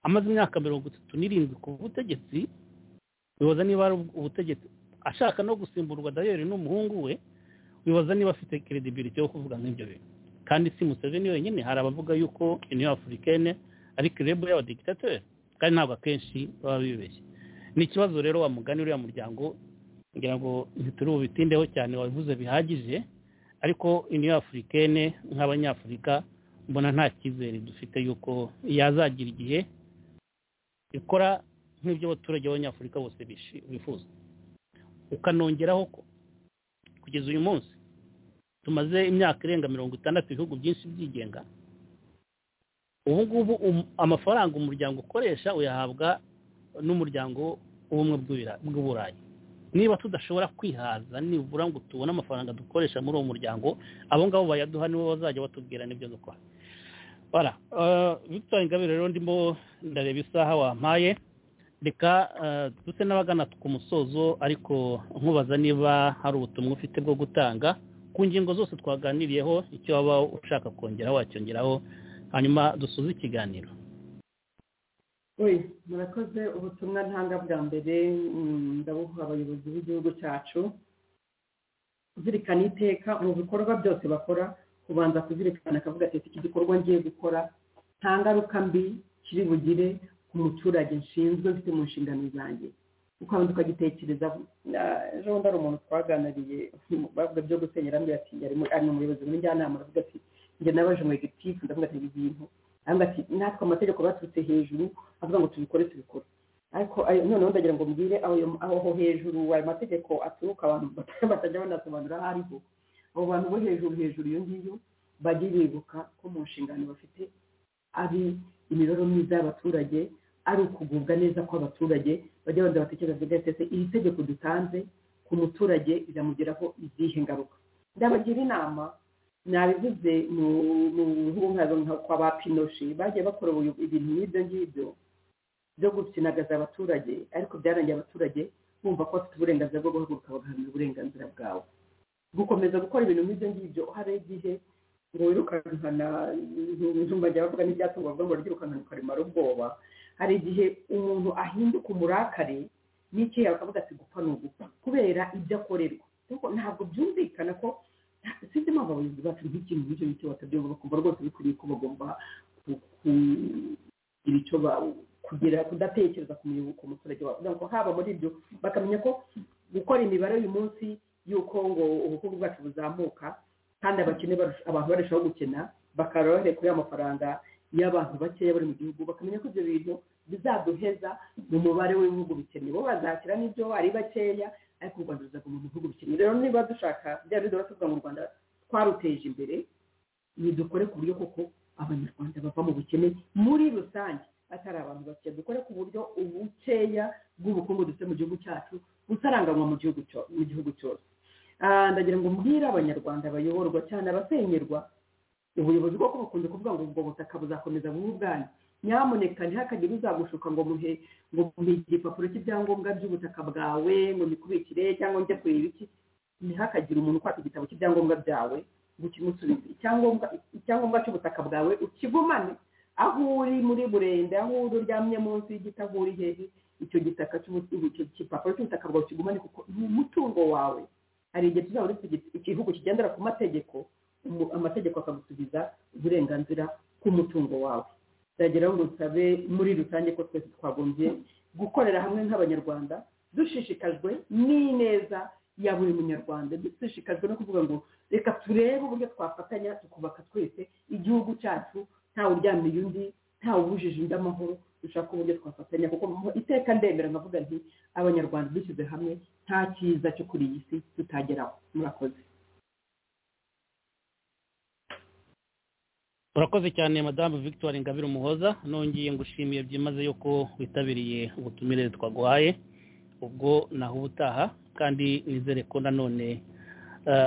amaze imyaka mirongo itatu n'irindwi ku butegetsi wibaza niba ari ubutegetsi ashaka no gusimburwa dayeri n'umuhungu we wibaza niba afite credibility yo kuvuga nk'ibyo bintu kandi si museveni wenyine hari abavuga yuko uniyo afurikene ari kirebo y'abadikitateri kandi ntabwo akenshi baba bibeshye ni ikibazo rero wa mugani uriya muryango ngira ngo ntituri bubitindeho cyane wabivuze bihagije ariko uniyo afurikene nk'abanyafurika mbona nta cyizere dufite yuko yazagira igihe ikora nk'ibyo abaturage b'abanyafurika bose bishi- bifuza ukanongeraho ko kugeza uyu munsi tumaze imyaka irenga mirongo itandatu ibihugu byinshi byigenga ubu ngubu um- amafaranga umuryango ukoresha uyahabwa n'umuryango w'ubumwe bw'Ubira- bw'uburayi niba tudashobora kwihaza nibura ngo tubone amafaranga dukoresha muri uwo muryango abo ngabo bayaduha nibo bazajya batubwira n'ibyo dukora bara eh, victor ingabire rero ndimo ndareba isaha wampaye reka eh, duse n'abagana ku musozo ariko nkubaza niba hari ubutumwa ufite bwo gutanga ku ngingo zose twaganiriyeho icyo waba ushaka kongeraho wacyongeraho hanyuma dusuze ikiganiro oye murakoze ubutumwa ntanga bwa mbere mm, ndabuha abayobozi b'igihugu cyacu kuzirikana iteka mu bikorwa byose bakora kubanza kuzirikana akavuga ati iki gikorwa ngiye gukora nta ngaruka mbi kiri bugire ku muturage nshinzwe mfite mu nshingano zanjye ukabanza ukagitekereza ah, ejo bundi hari umuntu twaganiriye bavuga byo gusenyera ambwira ati yari mu- ari mu muyobozi w'injyanama aravuga ati njye nabaje mu egitifu ndavuga ati ibi bintu aravuga ati natwe amategeko baturutse hejuru avuga ngo tubikore tubikore ariko ayo noneho ndagira ngo mbwire ayo- aho hejuru ayo mategeko aturuka abantu bat- batajya banasobanura aho ariho abo bantu bo hejuru hejuru iyo ngiyo bajye bibuka ko mu nshingano bafite ari imibereho myiza y'abaturage ari ukugubwa neza kw'abaturage bajya baza batekereza bavuga ati "Ese iri tegeko dutanze ku muturage riramugeraho izihe ngaruka ndabagira inama nabivuze mu mu nk'ubu nka kwa ba pinoshi bagiye bakora ubu- ibintu nk'ibyo ngibyo byo gukinagaza abaturage ariko byarangiye abaturage bumva ko bafite uburenganzira bwo guhaguruka bagaharanira uburenganzira bwawe gukomeza gukora ibintu nk'ibyo ngibyo hari igihe ngo wirukankana ibijumba bya bavuga n'ibyatunga bavuga ngo ryirukankana ukaremara ubwoba hari igihe umuntu ahinduka umurakare n'icyo yakavuga ati gupfa ni ugupfa kubera ibyo akorerwa Kuko ntabwo byumvikana ko sinzi impamvu abayobozi bacu nk'ikintu nk'icyo ngicyo batabyumva bakumva rwose bikwiriye ko bagomba ku- kugira icyo ba- kugira kudatekereza ku muyobo- ku muturage wawe kugira ngo haba muri ibyo bakamenya ko gukora imibare uyu munsi y'uko ngo ubukungu bwacu buzamuka kandi abakene barusha- abantu barushaho gukena bakarora bahereye kuri ya mafaranga y'abantu bakeya bari mu gihugu bakamenya ko ibyo bintu bizaduheza mu mubare w'ibihugu bikennye bo bazakira n'ibyo ari bakeya ariko u rwanda ruzaguma mu bihugu bikennye rero niba dushaka bya bindi baba tuvuga ngo u rwanda twaruteje imbere ni dukore ku buryo koko abanyarwanda bava mu bukene muri rusange atari abantu bake dukore ku buryo ubukeya bw'ubukungu dufite mu gihugu cyacu busaranganywa mu gihugu cyo- mu gihugu cyose Ah, ndagira ngo mbwire abanyarwanda bayoborwa cyane abasenyerwa ubuyobozi bwo bukunze kuvuga ngo ubwo butaka buzakomeza buba ubwanyu nyamuneka ntihakagire uzagushuka ngo muhe ngo muhe igipapuro cy'ibyangombwa by'ubutaka bwawe ngo mikubikire cyangwa njye kureba iki ntihakagire umuntu ukwata igitabo cy'ibyangombwa byawe ngo ukimusubize icyangombwa icyangombwa cy'ubutaka bwawe ukigumane aho uri muri burende aho uri uryamye munsi y'igiti aho uri hejuru icyo gitaka cy'igipapuro cy'ubutaka bwawe ukigumane kuko ni umutungo wawe hari igihe tuzaba igihugu kigendera ku mategeko amategeko akagusubiza uburenganzira bw'umutungo wawe byageraho ngo nsabe muri rusange ko twese twagombye gukorera hamwe nk'abanyarwanda dushishikajwe n'ineza ya buri munyarwanda dushishikajwe no kuvuga ngo reka turebe uburyo twafatanya tukubaka twese igihugu cyacu ntawe uryamiye undi ntawe ubujije undi amahoro dushaka uburyo twafatanya kuko iteka ndemera nkavuga nti abanyarwanda dushyize hamwe nta cyiza cyo kuri iyi si tutageraho murakoze urakoze cyane madamu victoire ngabire umuhoza nongeye ngushimiye byimazeyo ko witabiriye ubutumire twaguhaye ubwo naho ubutaha kandi nizere ko nanone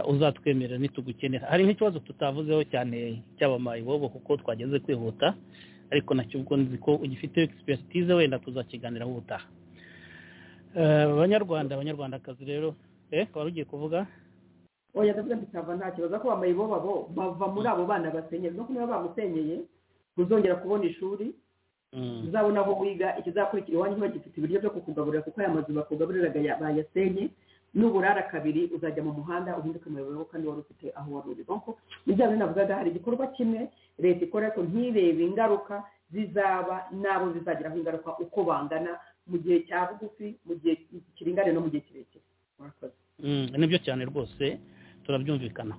uzatwemerera nitugukenera hari nk'ikibazo tutavuzeho cyane cyabamaye ibobo kuko twageze kwihuta ariko nacyo ubwo nzi ko ugifite egisipesitize wenda tuzakiganiraho ubutaha abanyarwanda abanyarwandakazi rero wari ugiye kuvuga oya ndavuga nti cyava nta kibazo ko bambaye bo babo bava muri abo bana basenyeye no niba bamusenyeye ntuzongera kubona ishuri uzabona aho wiga ikizakurikira iwanyu ntibagifite ibiryo byo kukugaburira kuko aya mazu bakugaburira bayasenye n'uburara kabiri uzajya mu muhanda uhinduke umuyobozi kandi wari ufite aho wari uri kuko nibyo navugaga hari igikorwa kimwe leta ikora ariko ntirebe ingaruka zizaba n'abo zizageraho ingaruka uko bangana mu gihe cya bugufi mu gihe kiringana no mu gihe kirekire murakoze nibyo cyane rwose turabyumvikana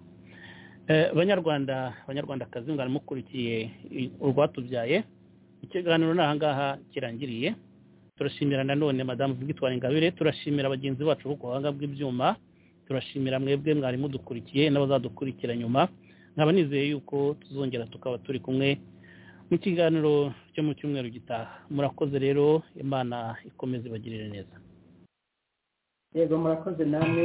banyarwanda abanyarwandakazi ngo mukurikiye urwatubyaye ikiganiro ni ahangaha kirangiriye turashimira nanone madamu victoire ingabire turashimira bagenzi bacu bo ku buhanga bw'ibyuma turashimira mwebwe mwari mudukurikiye n'abazadukurikira nyuma nkaba nizeye yuko tuzongera tukaba turi kumwe mu kiganiro cyo mu cyumweru gitaha murakoze rero imana ikomeze ibagirire neza yego murakoze namwe